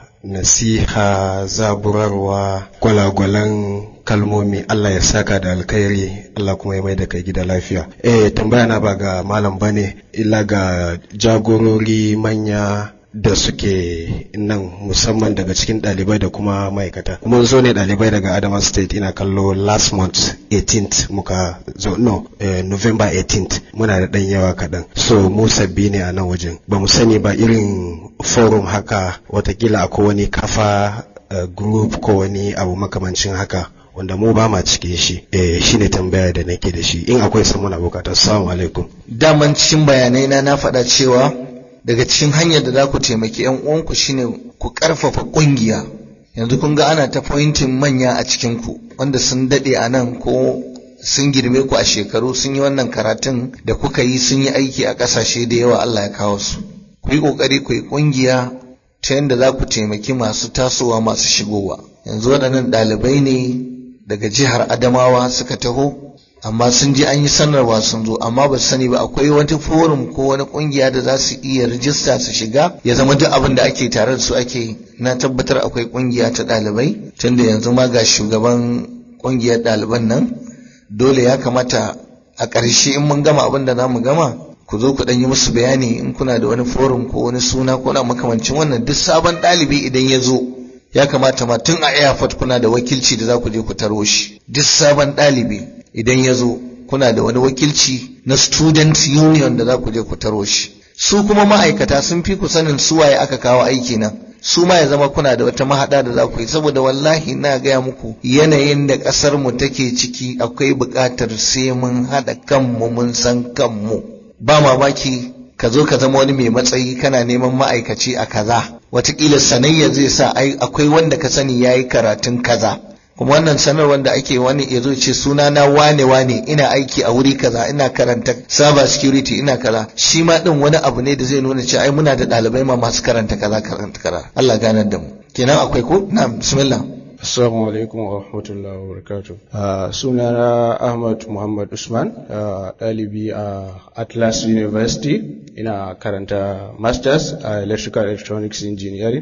nasiha zaburarwa gwalagwalan kalmomi Allah ya saka da alkhairi Allah kuma ya mai da kai gida lafiya eh tambaya na ba ga malam bane illa ga jagorori manya da suke nan musamman daga cikin ɗalibai da kuma ma'aikata kuma zo ne ɗalibai daga Adama State ina kallo last month 18th muka zo no eh, November 18th muna da ɗan yawa kaɗan so mu sabbi ne a nan wajen ba mu sani ba irin forum haka watakila akwai wani kafa uh, group ko wani abu makamancin haka wanda mu ba ma cikin shi eh shine tambaya da nake da shi in akwai samun bukata assalamu alaikum daman cikin bayanai na na faɗa cewa daga cikin hanyar da za ku taimaki yan uwanku shine ku karfafa kungiya yanzu kun ga ana ta pointing manya a cikin ku wanda sun dade a nan ko sun girme ku a shekaru sun yi wannan karatun da kuka yi sun yi aiki a ƙasashe da yawa Allah ya kawo su ku yi ƙoƙari ku yi ƙungiya ta yadda za ku taimaki masu tasowa masu shigowa yanzu waɗannan ɗalibai ne daga jihar Adamawa suka taho amma sun je an yi sanarwa sun zo amma ba su sani ba akwai wata forum ko wani kungiya da za su iya rijista su shiga ya zama duk abin da ake tare da su ake na tabbatar akwai kungiya ta ɗalibai tunda yanzu ma ga shugaban kungiyar ɗaliban nan dole ya kamata a ƙarshe in mun gama abin da za mu gama ku zo ku ɗan yi musu bayani in kuna da wani forum ko wani suna ko na makamancin wannan duk sabon ɗalibi idan ya zo ya kamata ma tun a airport kuna da wakilci da za ku je ku taro shi duk sabon ɗalibi idan ya zo kuna da wani wakilci na student union da za ku je ku taro shi su kuma ma'aikata sun fi ku sanin suwaye aka kawo aiki nan su ma ya zama kuna da wata mahaɗa da za ku yi saboda wallahi na gaya muku yanayin da ƙasar mu take ciki akwai buƙatar sai mun haɗa kanmu mun san kanmu ba mamaki ka zo ka zama wani mai matsayi kana neman ma'aikaci a kaza watakila sanayya zai sa akwai wanda ka sani ya yi karatun kaza kuma wannan sanarwar da ake wani ya zo ce suna na wane wane ina aiki a wuri kaza ina karanta cyber security ina kaza shi ma din wani abu ne da zai nuna cewa ai muna da ɗalibai ma masu karanta kaza karanta kaza Allah ganar da mu kenan akwai ko na bismillah Assalamu alaikum wa rahmatullahi wa barakatuh. Uh, sunana Ahmad Muhammad Usman, ɗalibi a uh, Atlas University, ina karanta Masters a uh, Electrical Electronics Engineering.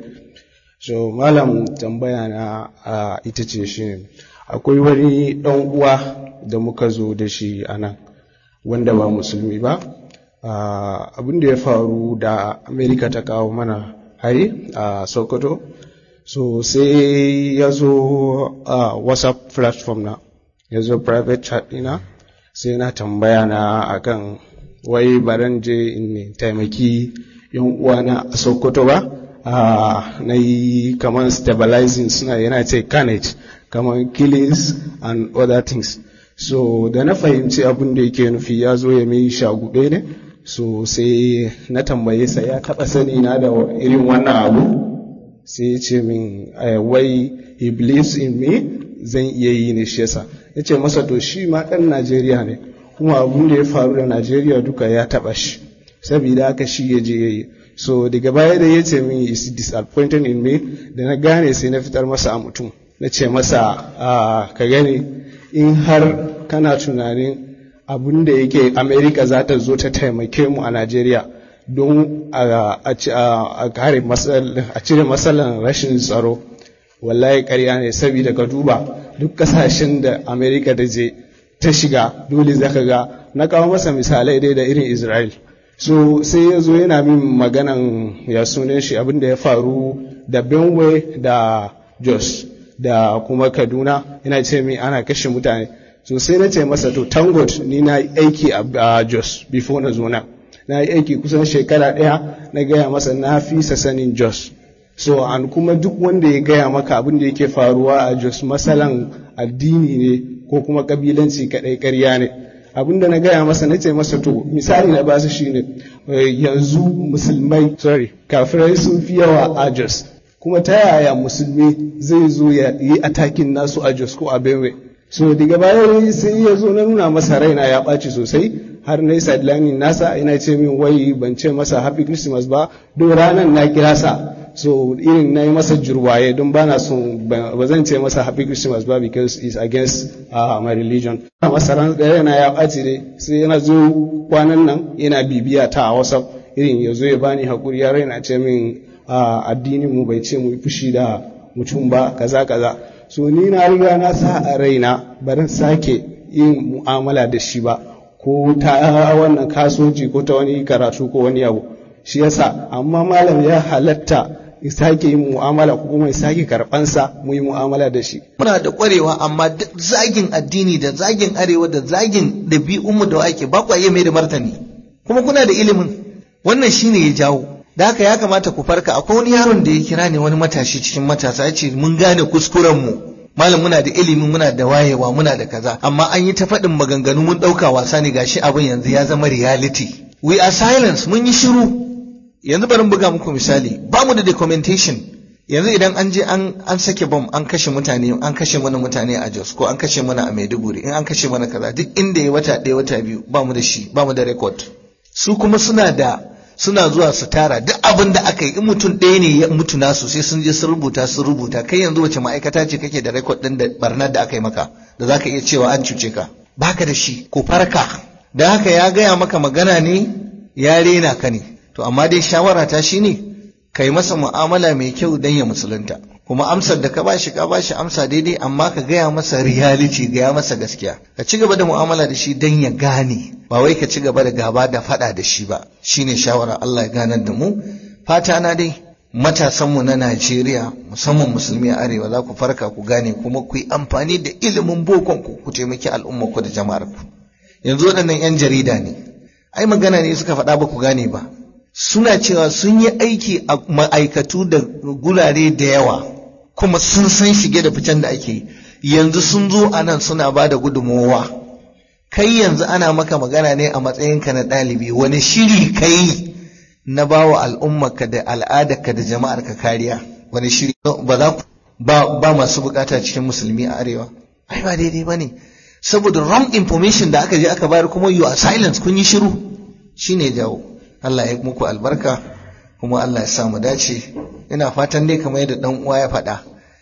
So, malam tambaya na uh, ita ce shi ne, akwai wani ɗan uwa da muka zo da shi a nan, wanda ba musulmi ba. Uh, abin da ya faru da Amerika ta kawo mana hari a uh, Sokoto. so sai ya zo a uh, whatsapp platform na ya zo private chat ɗina sai na tambaya na akan wai baran je in taimaki yan uwana a sokoto ba uh, na yi kamar stabilizing suna yana ce carnage kamar killings and other things so da na fahimci abin da yake nufi ya zo ya mai shagube ne so sai na tambaye sa ya taɓa sani na da irin wannan abu sai ya ce min wai he believes in me zan iya yi ne shi yasa ya ce masa to shi ma ɗan najeriya ne kuma abun da ya faru da najeriya duka ya taɓa shi saboda haka shi ya je ya yi so daga baya da ya ce min is disappointed in me da na gane sai na fitar masa a mutum na ce masa ka gani in har kana tunanin abin da yake america za ta zo ta taimake mu a najeriya don a kare a cire matsalan rashin tsaro wallahi karya ne saboda ka duba duk kasashen da america da je ta shiga dole zaka ga na kawo masa misalai dai da irin israel so sai ya zo yana min maganan ya sunan shi abin da ya faru da benue da jos da kuma kaduna yana ce min ana kashe mutane so sai na ce masa to tangot ni na aiki a jos before na zo nan na yi aiki kusan shekara ɗaya na gaya masa na fi sanin jos so an kuma duk wanda ya gaya maka abin da yake faruwa a jos masalan addini ne ko kuma kabilanci kaɗai ƙarya ne abin da na gaya masa na ce masa to misali na basu shine yanzu musulmai sorry kafirai sun fi yawa a jos kuma ta yaya musulmi zai zo ya yi atakin nasu a jos ko a benue so daga baya sai ya zo na nuna masa raina ya ɓaci sosai har na yi sideline nasa ina ce min wai ban ce masa happy christmas ba don ranar na kira sa so irin na yi masa jurwaye don ba na son ba zan ce masa happy christmas ba because it's against uh, my religion a masa raina ya ɓaci ne sai yana zo kwanan nan yana bibiya ta a whatsapp irin ya zo ya bani haƙuri ya raina ce min addinin mu bai ce mu yi fushi da mutum ba kaza kaza so ni na riga na sa a raina barin sake yin mu'amala da shi ba ko ta wannan kasuwanci ko ta wani karatu ko wani abu shi yasa amma malam ya halatta ya sake yin mu'amala ko kuma ya sake karbansa mu yi mu'amala da shi muna da kwarewa amma duk zagin addini da zagin arewa da zagin ɗabi'unmu da ake ba ku iya mai da martani kuma kuna da ilimin wannan shine ya jawo da haka ya kamata ku farka akwai wani yaron da ya kira ne wani matashi cikin matasa ya ce mun gane kuskuren mu malam muna da ilimi muna da wayewa muna da kaza amma an yi ta faɗin maganganu mun ɗauka wasa ne gashi abin yanzu ya zama reality we are silence mun yi shiru yanzu bari buga muku misali ba mu da documentation yanzu idan an je an an sake bom an kashe mutane an kashe mana mutane a Jos ko an kashe mana a Maiduguri in an kashe mana kaza duk inda ya wata ɗaya wata biyu ba mu da shi ba mu da record su kuma suna da suna zuwa su tara duk abin da aka yi in mutum ɗaya ne ya mutu nasu sai sun je sun rubuta sun rubuta kai yanzu wace ma'aikata ce kake da rekod ɗin da barnar da aka yi maka da za ka iya cewa an cuce ka baka da shi ko farka da haka ya gaya maka magana ne ya rena ka ne to amma dai shawara ta shine kai masa mu'amala mai kyau dan ya musulunta kuma amsar da ka bashi ka bashi amsa daidai amma ka gaya masa reality gaya masa gaskiya ka ci gaba da mu'amala da shi dan ya gane ba wai ka ci gaba da gaba da fada da shi ba shine shawara Allah ya ganar da mu fata na dai matasanmu na Najeriya musamman musulmi a arewa za ku farka ku gane kuma ku yi amfani da ilimin bokon ku ku taimaki al'umma ku da jama'ar ku yanzu waɗannan 'yan jarida ne ai magana ne suka faɗa ba ku gane ba suna cewa sun yi aiki a ma'aikatu da gurare da yawa kuma sun san shige da ficen da ake yi yanzu sun zo a nan suna ba da gudunmowa kai yanzu ana maka magana ne a matsayinka na ɗalibi wani shiri kai na ba wa al'ummarka da al'adarka da jama'arka kariya wani shiri ba za ku ba, ba masu bukata cikin musulmi a arewa ai ba daidai ba ne saboda wrong information da aka je aka bayar kuma you are silence kun yi shiru shine jawo Allah ya muku albarka kuma Allah ya samu dace ina fatan dai kamar yadda dan uwa ya faɗa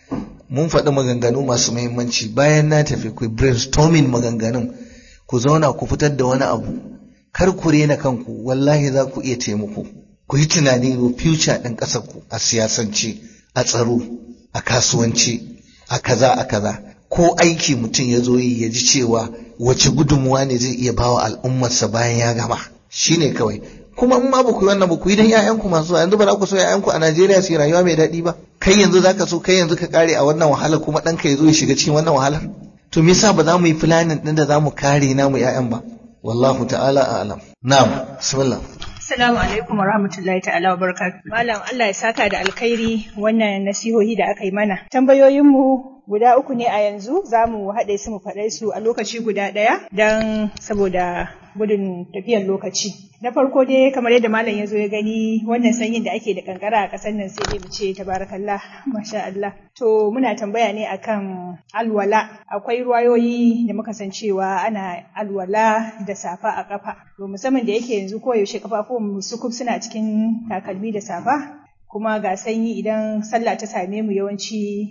mun faɗi maganganu masu muhimmanci bayan na tafi ku brainstorming maganganun ku zauna ku fitar da wani abu kar ku rena kanku wallahi za ku iya taimako ku yi tunani ga future ɗin ƙasar ku a siyasance a tsaro a kasuwanci a kaza a kaza ko aiki mutum ya zo yi ya ji cewa wace gudunmuwa ne zai iya bawa al'ummarsa bayan ya gama shine kawai kuma in ma ba ku yi wannan ba ku yi dan ƴaƴanku masu yanzu ba za ku so ƴaƴanku a Najeriya su yi rayuwa mai daɗi ba kai yanzu zaka so kai yanzu ka kare a wannan wahalar kuma ɗanka ya zo ya shiga cikin wannan wahalar to me yasa ba za mu yi planning ɗin da za mu kare namu ƴaƴan ba wallahu ta'ala a'lam na'am bismillah Assalamu alaikum wa rahmatullahi ta'ala wa barakatuh. Malam Allah ya saka da alkhairi wannan nasihohi da aka yi mana. Tambayoyinmu guda uku ne a yanzu za mu haɗe su mu faɗe su a lokaci guda ɗaya don saboda gudun tafiyar lokaci. Na farko dai kamar yadda malam ya zo ya gani wannan sanyin da ake da kankara a ƙasar nan sai dai mu ce tabarakallah masha Allah. To muna tambaya ne akan alwala akwai ruwayoyi da muka san cewa ana alwala da safa a kafa. To musamman da yake yanzu koyaushe kafafuwan mu sukuf suna cikin takalmi da safa kuma ga sanyi idan sallah ta same mu yawanci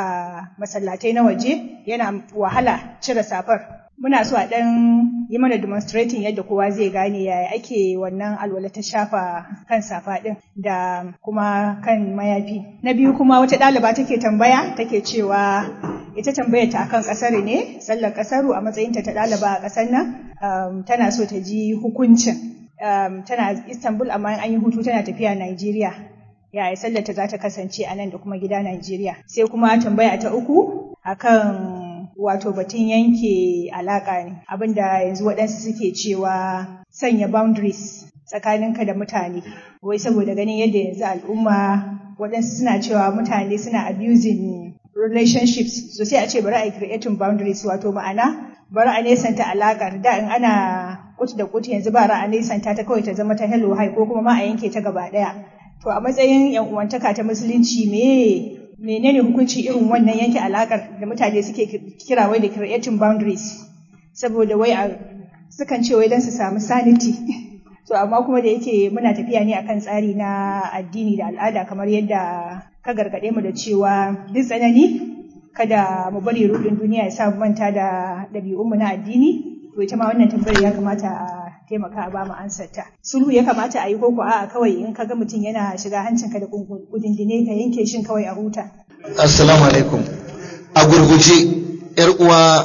a masallatai na waje yana wahala cire safar muna so a ɗan yi mana demonstrating yadda kowa zai gane yaya ake wannan alwala ta shafa kan safa ɗin da kuma kan mayafi na biyu kuma wata ɗaliba take tambaya take cewa ita tambayar ta akan ƙasar ne sallar ƙasaru a matsayinta ta ɗaliba a ƙasar nan um, tana so ta ji hukuncin um, tana istanbul amma an yi hutu tana tafiya Najeriya yaya sallar ta za ta kasance a nan da kuma gida Najeriya. Sai kuma tambaya ta uku akan wato batun yanke alaƙa ne abinda yanzu waɗansu suke cewa sanya boundaries tsakaninka da mutane wai saboda ganin yadda yanzu al'umma waɗansu suna cewa mutane suna abusing relationships so sai a ce bari a yi creating boundaries wato ma'ana bari a nesanta alaƙar da in ana kut da kut yanzu ba a nesanta ta kawai ta zama ta hello hi ko kuma ma a yanke ta gaba ɗaya to a matsayin yan uwantaka ta musulunci me menene hukunci irin wannan yanke alakar da mutane suke kira wai da creating boundaries saboda wai a sukan ce wai don su samu sanity to amma kuma da yake muna tafiya ne akan tsari na addini da al'ada kamar yadda ka gargaɗe mu da cewa duk tsanani kada mu bari rudin duniya ya sa mu manta da ɗabi'unmu na addini to ita ma wannan tambayar ya kamata a taimaka a ba mu ansarta sulhu ya kamata a yi koko a'a kawai in ka ga mutum yana shiga hancinka da kudindine ka yanke shin kawai a huta assalamu alaikum a gurguje yar uwa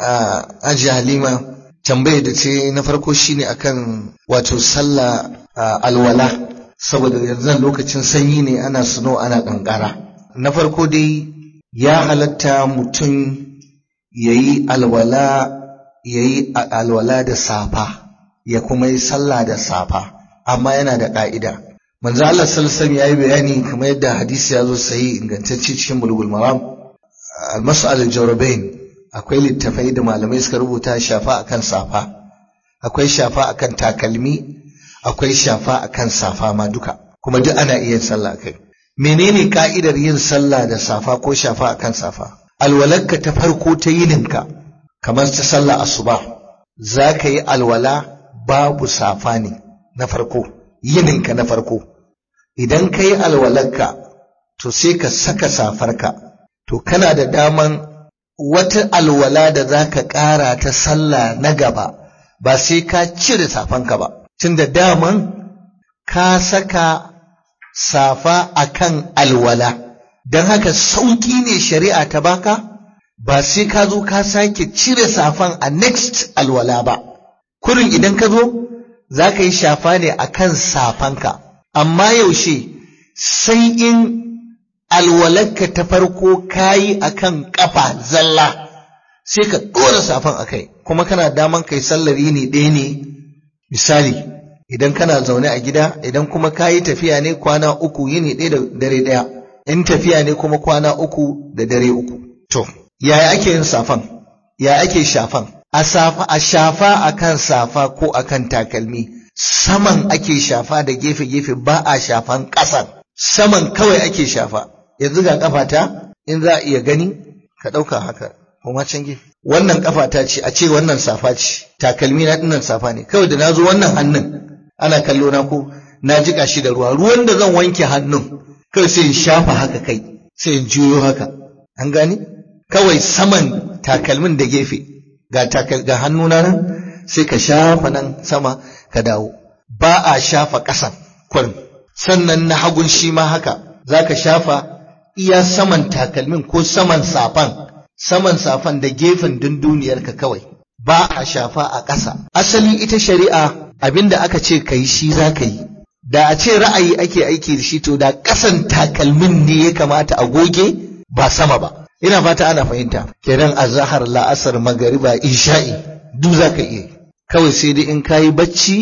Haji Halima tambayar da ce na farko shine akan wato sallah alwala saboda yanzu lokacin sanyi ne ana suno ana kankara na farko dai ya halatta mutum yayi alwala yayi alwala da safa ya kuma yi sallah da safa amma yana da ƙa'ida manzo Allah sallallahu ya yi bayani kamar yadda hadisi ya zo sahi ingantacce cikin bulugul maram al-mas'al al-jawrabain akwai littafai da malamai suka rubuta shafa akan safa akwai shafa akan takalmi akwai shafa akan safa ma duka kuma duk ana iya sallah kai menene ka'idar yin sallah da safa ko shafa akan safa alwalarka ta farko ta yininka kamar ta sallah asuba za ka yi alwala babu safa ne na farko yininka na farko idan ka yi alwalarka to sai ka saka safarka to kana da daman wata alwala da za ka ƙara ta sallah na gaba ba sai ka cire safanka ba tun da daman ka saka safa akan alwala don haka sauƙi ne shari'a ta baka ba sai ka zo ka sake cire safan a next alwala ba kurin idan ka zo za ka yi shafa ne a kan safanka amma yaushe sai in alwalarka ta farko ka yi a kan ƙafa zalla sai ka ɗora safan a kai kuma kana daman kai sallar yini ɗaya ne misali idan kana zaune a gida idan kuma ka yi tafiya ne kwana uku yini ɗaya da dare ɗaya in tafiya ne kuma kwana uku da dare uku to yaya ake yin safan ya ake shafan a safa a shafa akan safa ko akan takalmi saman ake shafa da gefe-gefe ba a shafan ƙasan saman kawai ake shafa yanzu ga kafata in za a iya gani ka ɗauka haka kuma can gefe wannan kafata ce a ce wannan safa ce takalmi na dinnan safa ne kawai da na zo wannan hannun ana kallo na ko na jika shi da ruwa ruwan da zan wanke hannun kawai sai in shafa haka kai sai in juyo haka an gani kawai saman takalmin da gefe ga takal ga hannuna nan sai ka shafa nan sama ka dawo ba a shafa ƙasan kurin sannan na hagun shi ma haka za ka shafa iya saman takalmin ko saman safan saman safan da gefen dunduniyarka kawai ba a shafa a ƙasa asali ita shari'a abinda aka ce ka yi shi za ka yi da a ce ra'ayi ake aiki da shi to da ƙasan takalmin ne ya kamata a goge ba sama ba ina fata ana fahimta kenan azhar la'asar magariba isha'i duk za ka iya kawai sai dai in kayi bacci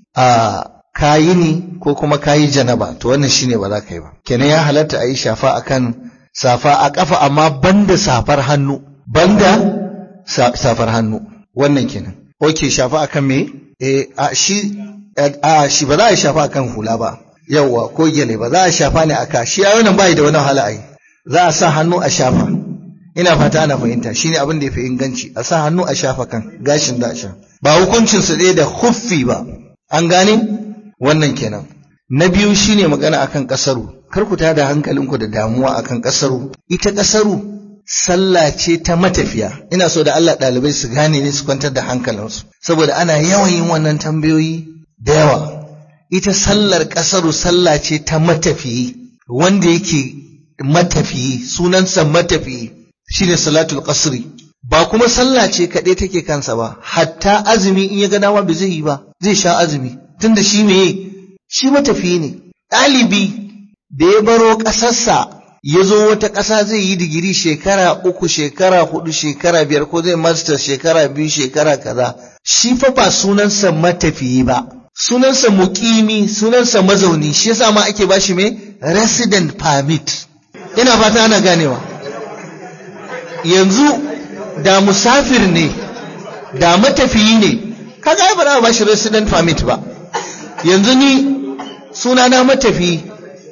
a kayi ni ko kuma kayi janaba to wannan shine ba za ka yi ba kenan ya halatta a yi shafa akan safa a ƙafa amma banda safar hannu banda safar hannu wannan kenan oke shafa akan me eh a shi a shi ba za a shafa akan hula ba yawwa ko gele ba za a shafa ne aka shi ya wannan bai da wani wahala ai za a sa hannu a shafa ina fata ana fahimta shine abin da yafi inganci a sa hannu a shafa kan gashin da sha ba hukuncin su ɗaya da huffi ba an gane wannan kenan na biyu shine magana akan kasaru kar ku tada hankalinku da damuwa akan kasaru ita kasaru sallah ce ta matafiya ina so da Allah ɗalibai su gane ne su kwantar da hankalinsu saboda ana yawan yin wannan tambayoyi da yawa ita sallar kasaru sallah ce ta matafiyi wanda yake matafiyi sunansa matafiyi shine salatul qasri ba kuma sallah ce kaɗai take kansa ba hatta azumi in ya ga dama bai zai yi ba zai sha azumi tunda shi meye shi matafiyi ne ɗalibi da ya baro ƙasarsa ya zo wata ƙasa zai yi digiri shekara uku shekara hudu shekara biyar ko zai master shekara biyu shekara kaza shi fa ba sunansa matafiyi ba sunansa muƙimi sunansa mazauni shi yasa ma ake bashi mai resident permit ina fata ana ganewa yanzu da musafir ne da matafiyi ne kaga ai ba za a bashi resident permit ba yanzu ni sunana matafiyi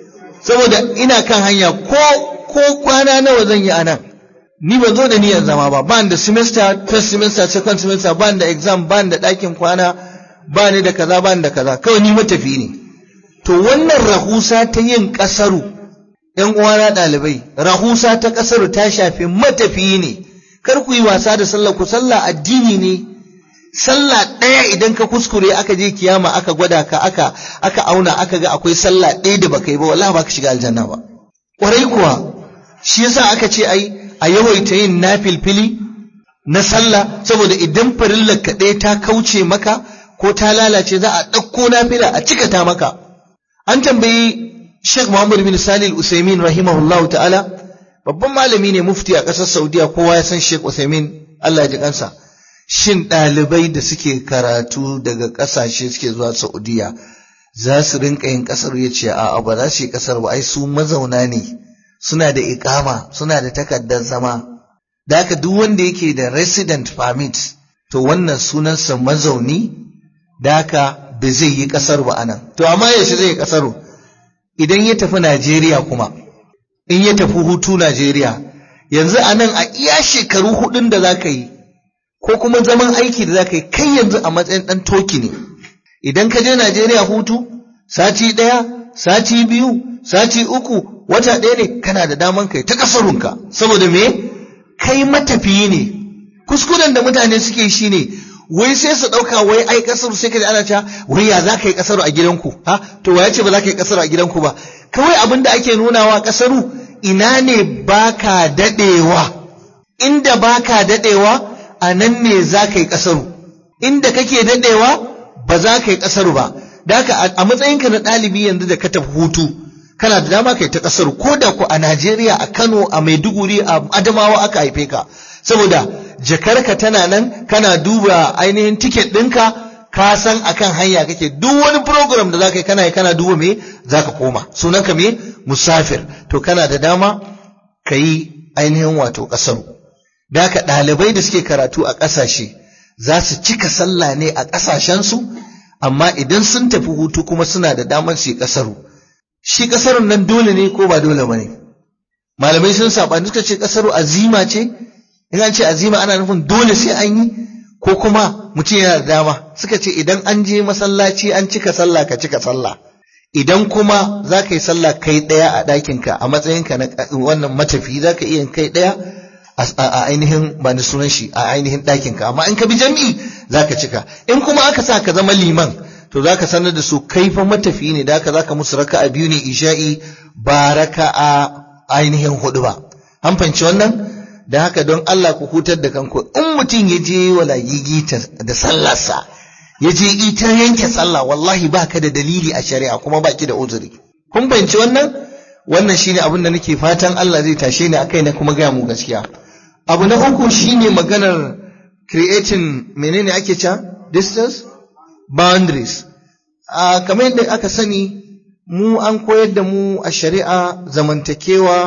saboda ina kan hanya ko ko kwana nawa zan yi anan ni ban zo da niyyar zama ba ban da semester first semester second semester ban da exam ban da ɗakin kwana ba ni da kaza ba ni da kaza kawai ni matafi ne to wannan rahusa ta yin kasaru yan uwana ɗalibai rahusa ta kasaru ta shafi matafi ne kar ku yi wasa da sallah ku sallah addini ne sallah ɗaya idan ka kuskure aka je kiyama aka gwada ka aka aka auna aka ga akwai sallah ɗaya da baka yi ba wallahi baka shiga aljanna ba ƙwarai kuwa shi yasa aka ce ai a yawaita yin nafilfili na sallah saboda idan farillar ka ɗaya ta kauce maka ko ta lalace za a ɗauko nafila a cikata maka an tambayi Sheikh Muhammad bin Salih Usaimin rahimahullahu ta'ala babban malami ne mufti a ƙasar Saudiya kowa ya san Sheikh Usaimin Allah ya ji kansa shin ɗalibai da suke karatu daga ƙasashe suke zuwa Saudiya za su rinka yin ƙasar ya ce a'a ba za su yi ƙasar ba ai su mazauna ne suna da iƙama suna da takardar zama da haka duk wanda yake da resident permit to wannan sunansa mazauni da haka ba zai yi ƙasar ba anan to amma yaushe zai yi ƙasar idan ya tafi Najeriya kuma in ya tafi hutu Najeriya yanzu anan a iya shekaru hudun da za ka yi ko kuma zaman aiki da za ka yi kai yanzu a matsayin ɗan toki ne idan ka je Najeriya hutu sati ɗaya sati biyu sati uku wata ɗaya ne kana da daman kai ta ƙasarunka saboda me kai matafiyi ne kuskuren da mutane suke shi ne wai sai su ɗauka wai ai ƙasar sai ka ji ana cewa wai ya za ka yi ƙasar a gidanku ha to wa ya ce ba za ka yi ƙasar a gidanku ba kawai abin da ake nunawa ƙasaru ina ne baka daɗewa inda baka daɗewa a nan ne za ka yi ƙasaru inda kake daɗewa ba za ka yi ƙasaru ba da haka a matsayinka na ɗalibi yanzu da ka tafi hutu kana da dama kai ta ƙasaru ko da ku a Najeriya a Kano a Maiduguri a Adamawa aka haife ka saboda jakarka tana nan kana duba ainihin tiket ɗinka ka san akan hanya kake duk wani program da za ka yi kana yi kana duba me za ka koma sunanka me musafir to kana da dama ka yi ainihin wato ƙasaru da haka ɗalibai da suke karatu a ƙasashe za su cika sallah ne a ƙasashensu amma idan sun tafi hutu kuma suna da damar su yi ƙasaru shi ƙasarun nan dole ne ko ba dole ba ne malamai sun saɓani suka ce ƙasaru azima ce in an ce azima ana nufin dole sai an yi ko kuma mutum yana da dama suka ce idan an je masallaci an cika sallah ka cika sallah idan kuma za ka yi sallah kai ɗaya a ɗakinka a matsayinka na wannan matafi za ka iya kai ɗaya a ainihin ba ni sunan shi a ainihin ɗakinka amma in ka bi jam'i za ka cika in kuma aka sa ka zama liman to za ka sanar da su kai fa matafi ne da haka za ka musu raka a biyu ne isha'i ba raka a ainihin hudu ba an fahimci wannan da haka don Allah ku hutar da kanku in mutum ya je wala gigita da sallarsa ya je ita yanke sallah wallahi ba ka da dalili a shari'a kuma baki da uzuri kun fahimci wannan wannan shine abin da nake fatan Allah zai tashe ni akai na kuma gaya mu gaskiya abu na uku shine maganar creating menene ake cewa distance boundaries a kamar yadda aka sani mu an koyar da mu a shari'a zamantakewa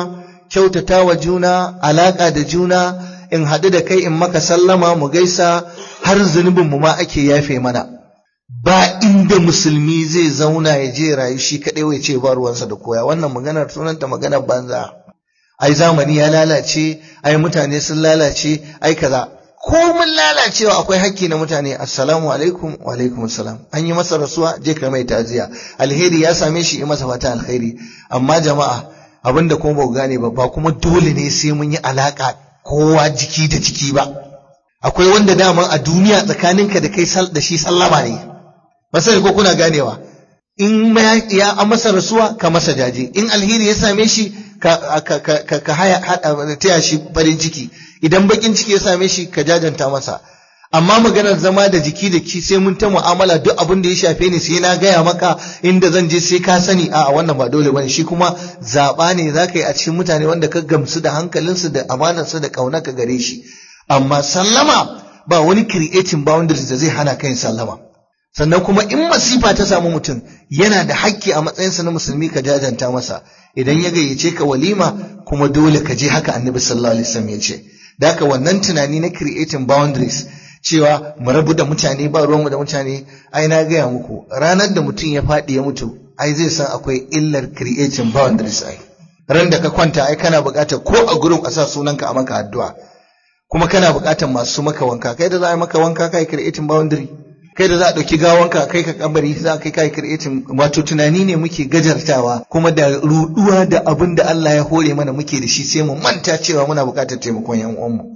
kyautata wa juna alaƙa da juna in haɗu da kai in maka sallama mu gaisa har zunubin mu ma ake yafe mana ba inda musulmi zai zauna ya je rayu shi kaɗai wai ce ba ruwansa da koya wannan maganar sunanta maganar banza ai zamani ya lalace ai mutane sun lalace ai kaza ko mun lalacewa akwai hakki na mutane assalamu alaikum wa alaikum assalam an yi masa rasuwa je ka mai taziya alheri ya same shi yi masa fata alheri amma jama'a abinda kuma ba gane ba ba kuma dole ne sai mun yi alaka kowa jiki da jiki ba akwai wanda daman a duniya tsakaninka da kai da shi sallama ne ba sai ko kuna ganewa in ya an masa rasuwa ka masa jaje in alheri ya same shi ka ka ka haya taya shi farin ciki idan bakin ciki ya same shi ka jajanta masa amma maganar zama da jiki da ki sai mun ta mu'amala duk abin da ya shafe ni sai na gaya maka inda zan je sai ka sani a wannan ba dole bane shi kuma zaba ne zaka yi a cikin mutane wanda ka gamsu da hankalinsu da amanarsu da ka gare shi amma sallama ba wani creating boundaries da zai hana kai sallama sannan kuma in masifa ta samu mutum yana da hakki a matsayinsa na musulmi ka jajanta masa idan ya gayyace ka walima kuma dole ka je haka annabi sallallahu alaihi wasallam ya ce da haka wannan tunani na creating boundaries cewa mu rabu da mutane ba ruwanmu da mutane ai na gaya muku ranar da mutum ya faɗi ya mutu ai zai san akwai illar creating boundaries ai ran da ka kwanta ai kana buƙatar ko a gurin a sa sunanka a maka addu'a kuma kana buƙatar masu maka wanka kai da za a yi maka wanka kai creating boundary kai da za a ɗauki gawanka kai ka kabari za a kai kai creating wato tunani ne muke gajartawa kuma da ruɗuwa da abin da Allah ya hore mana muke da shi sai mu manta cewa muna buƙatar taimakon yan uwanmu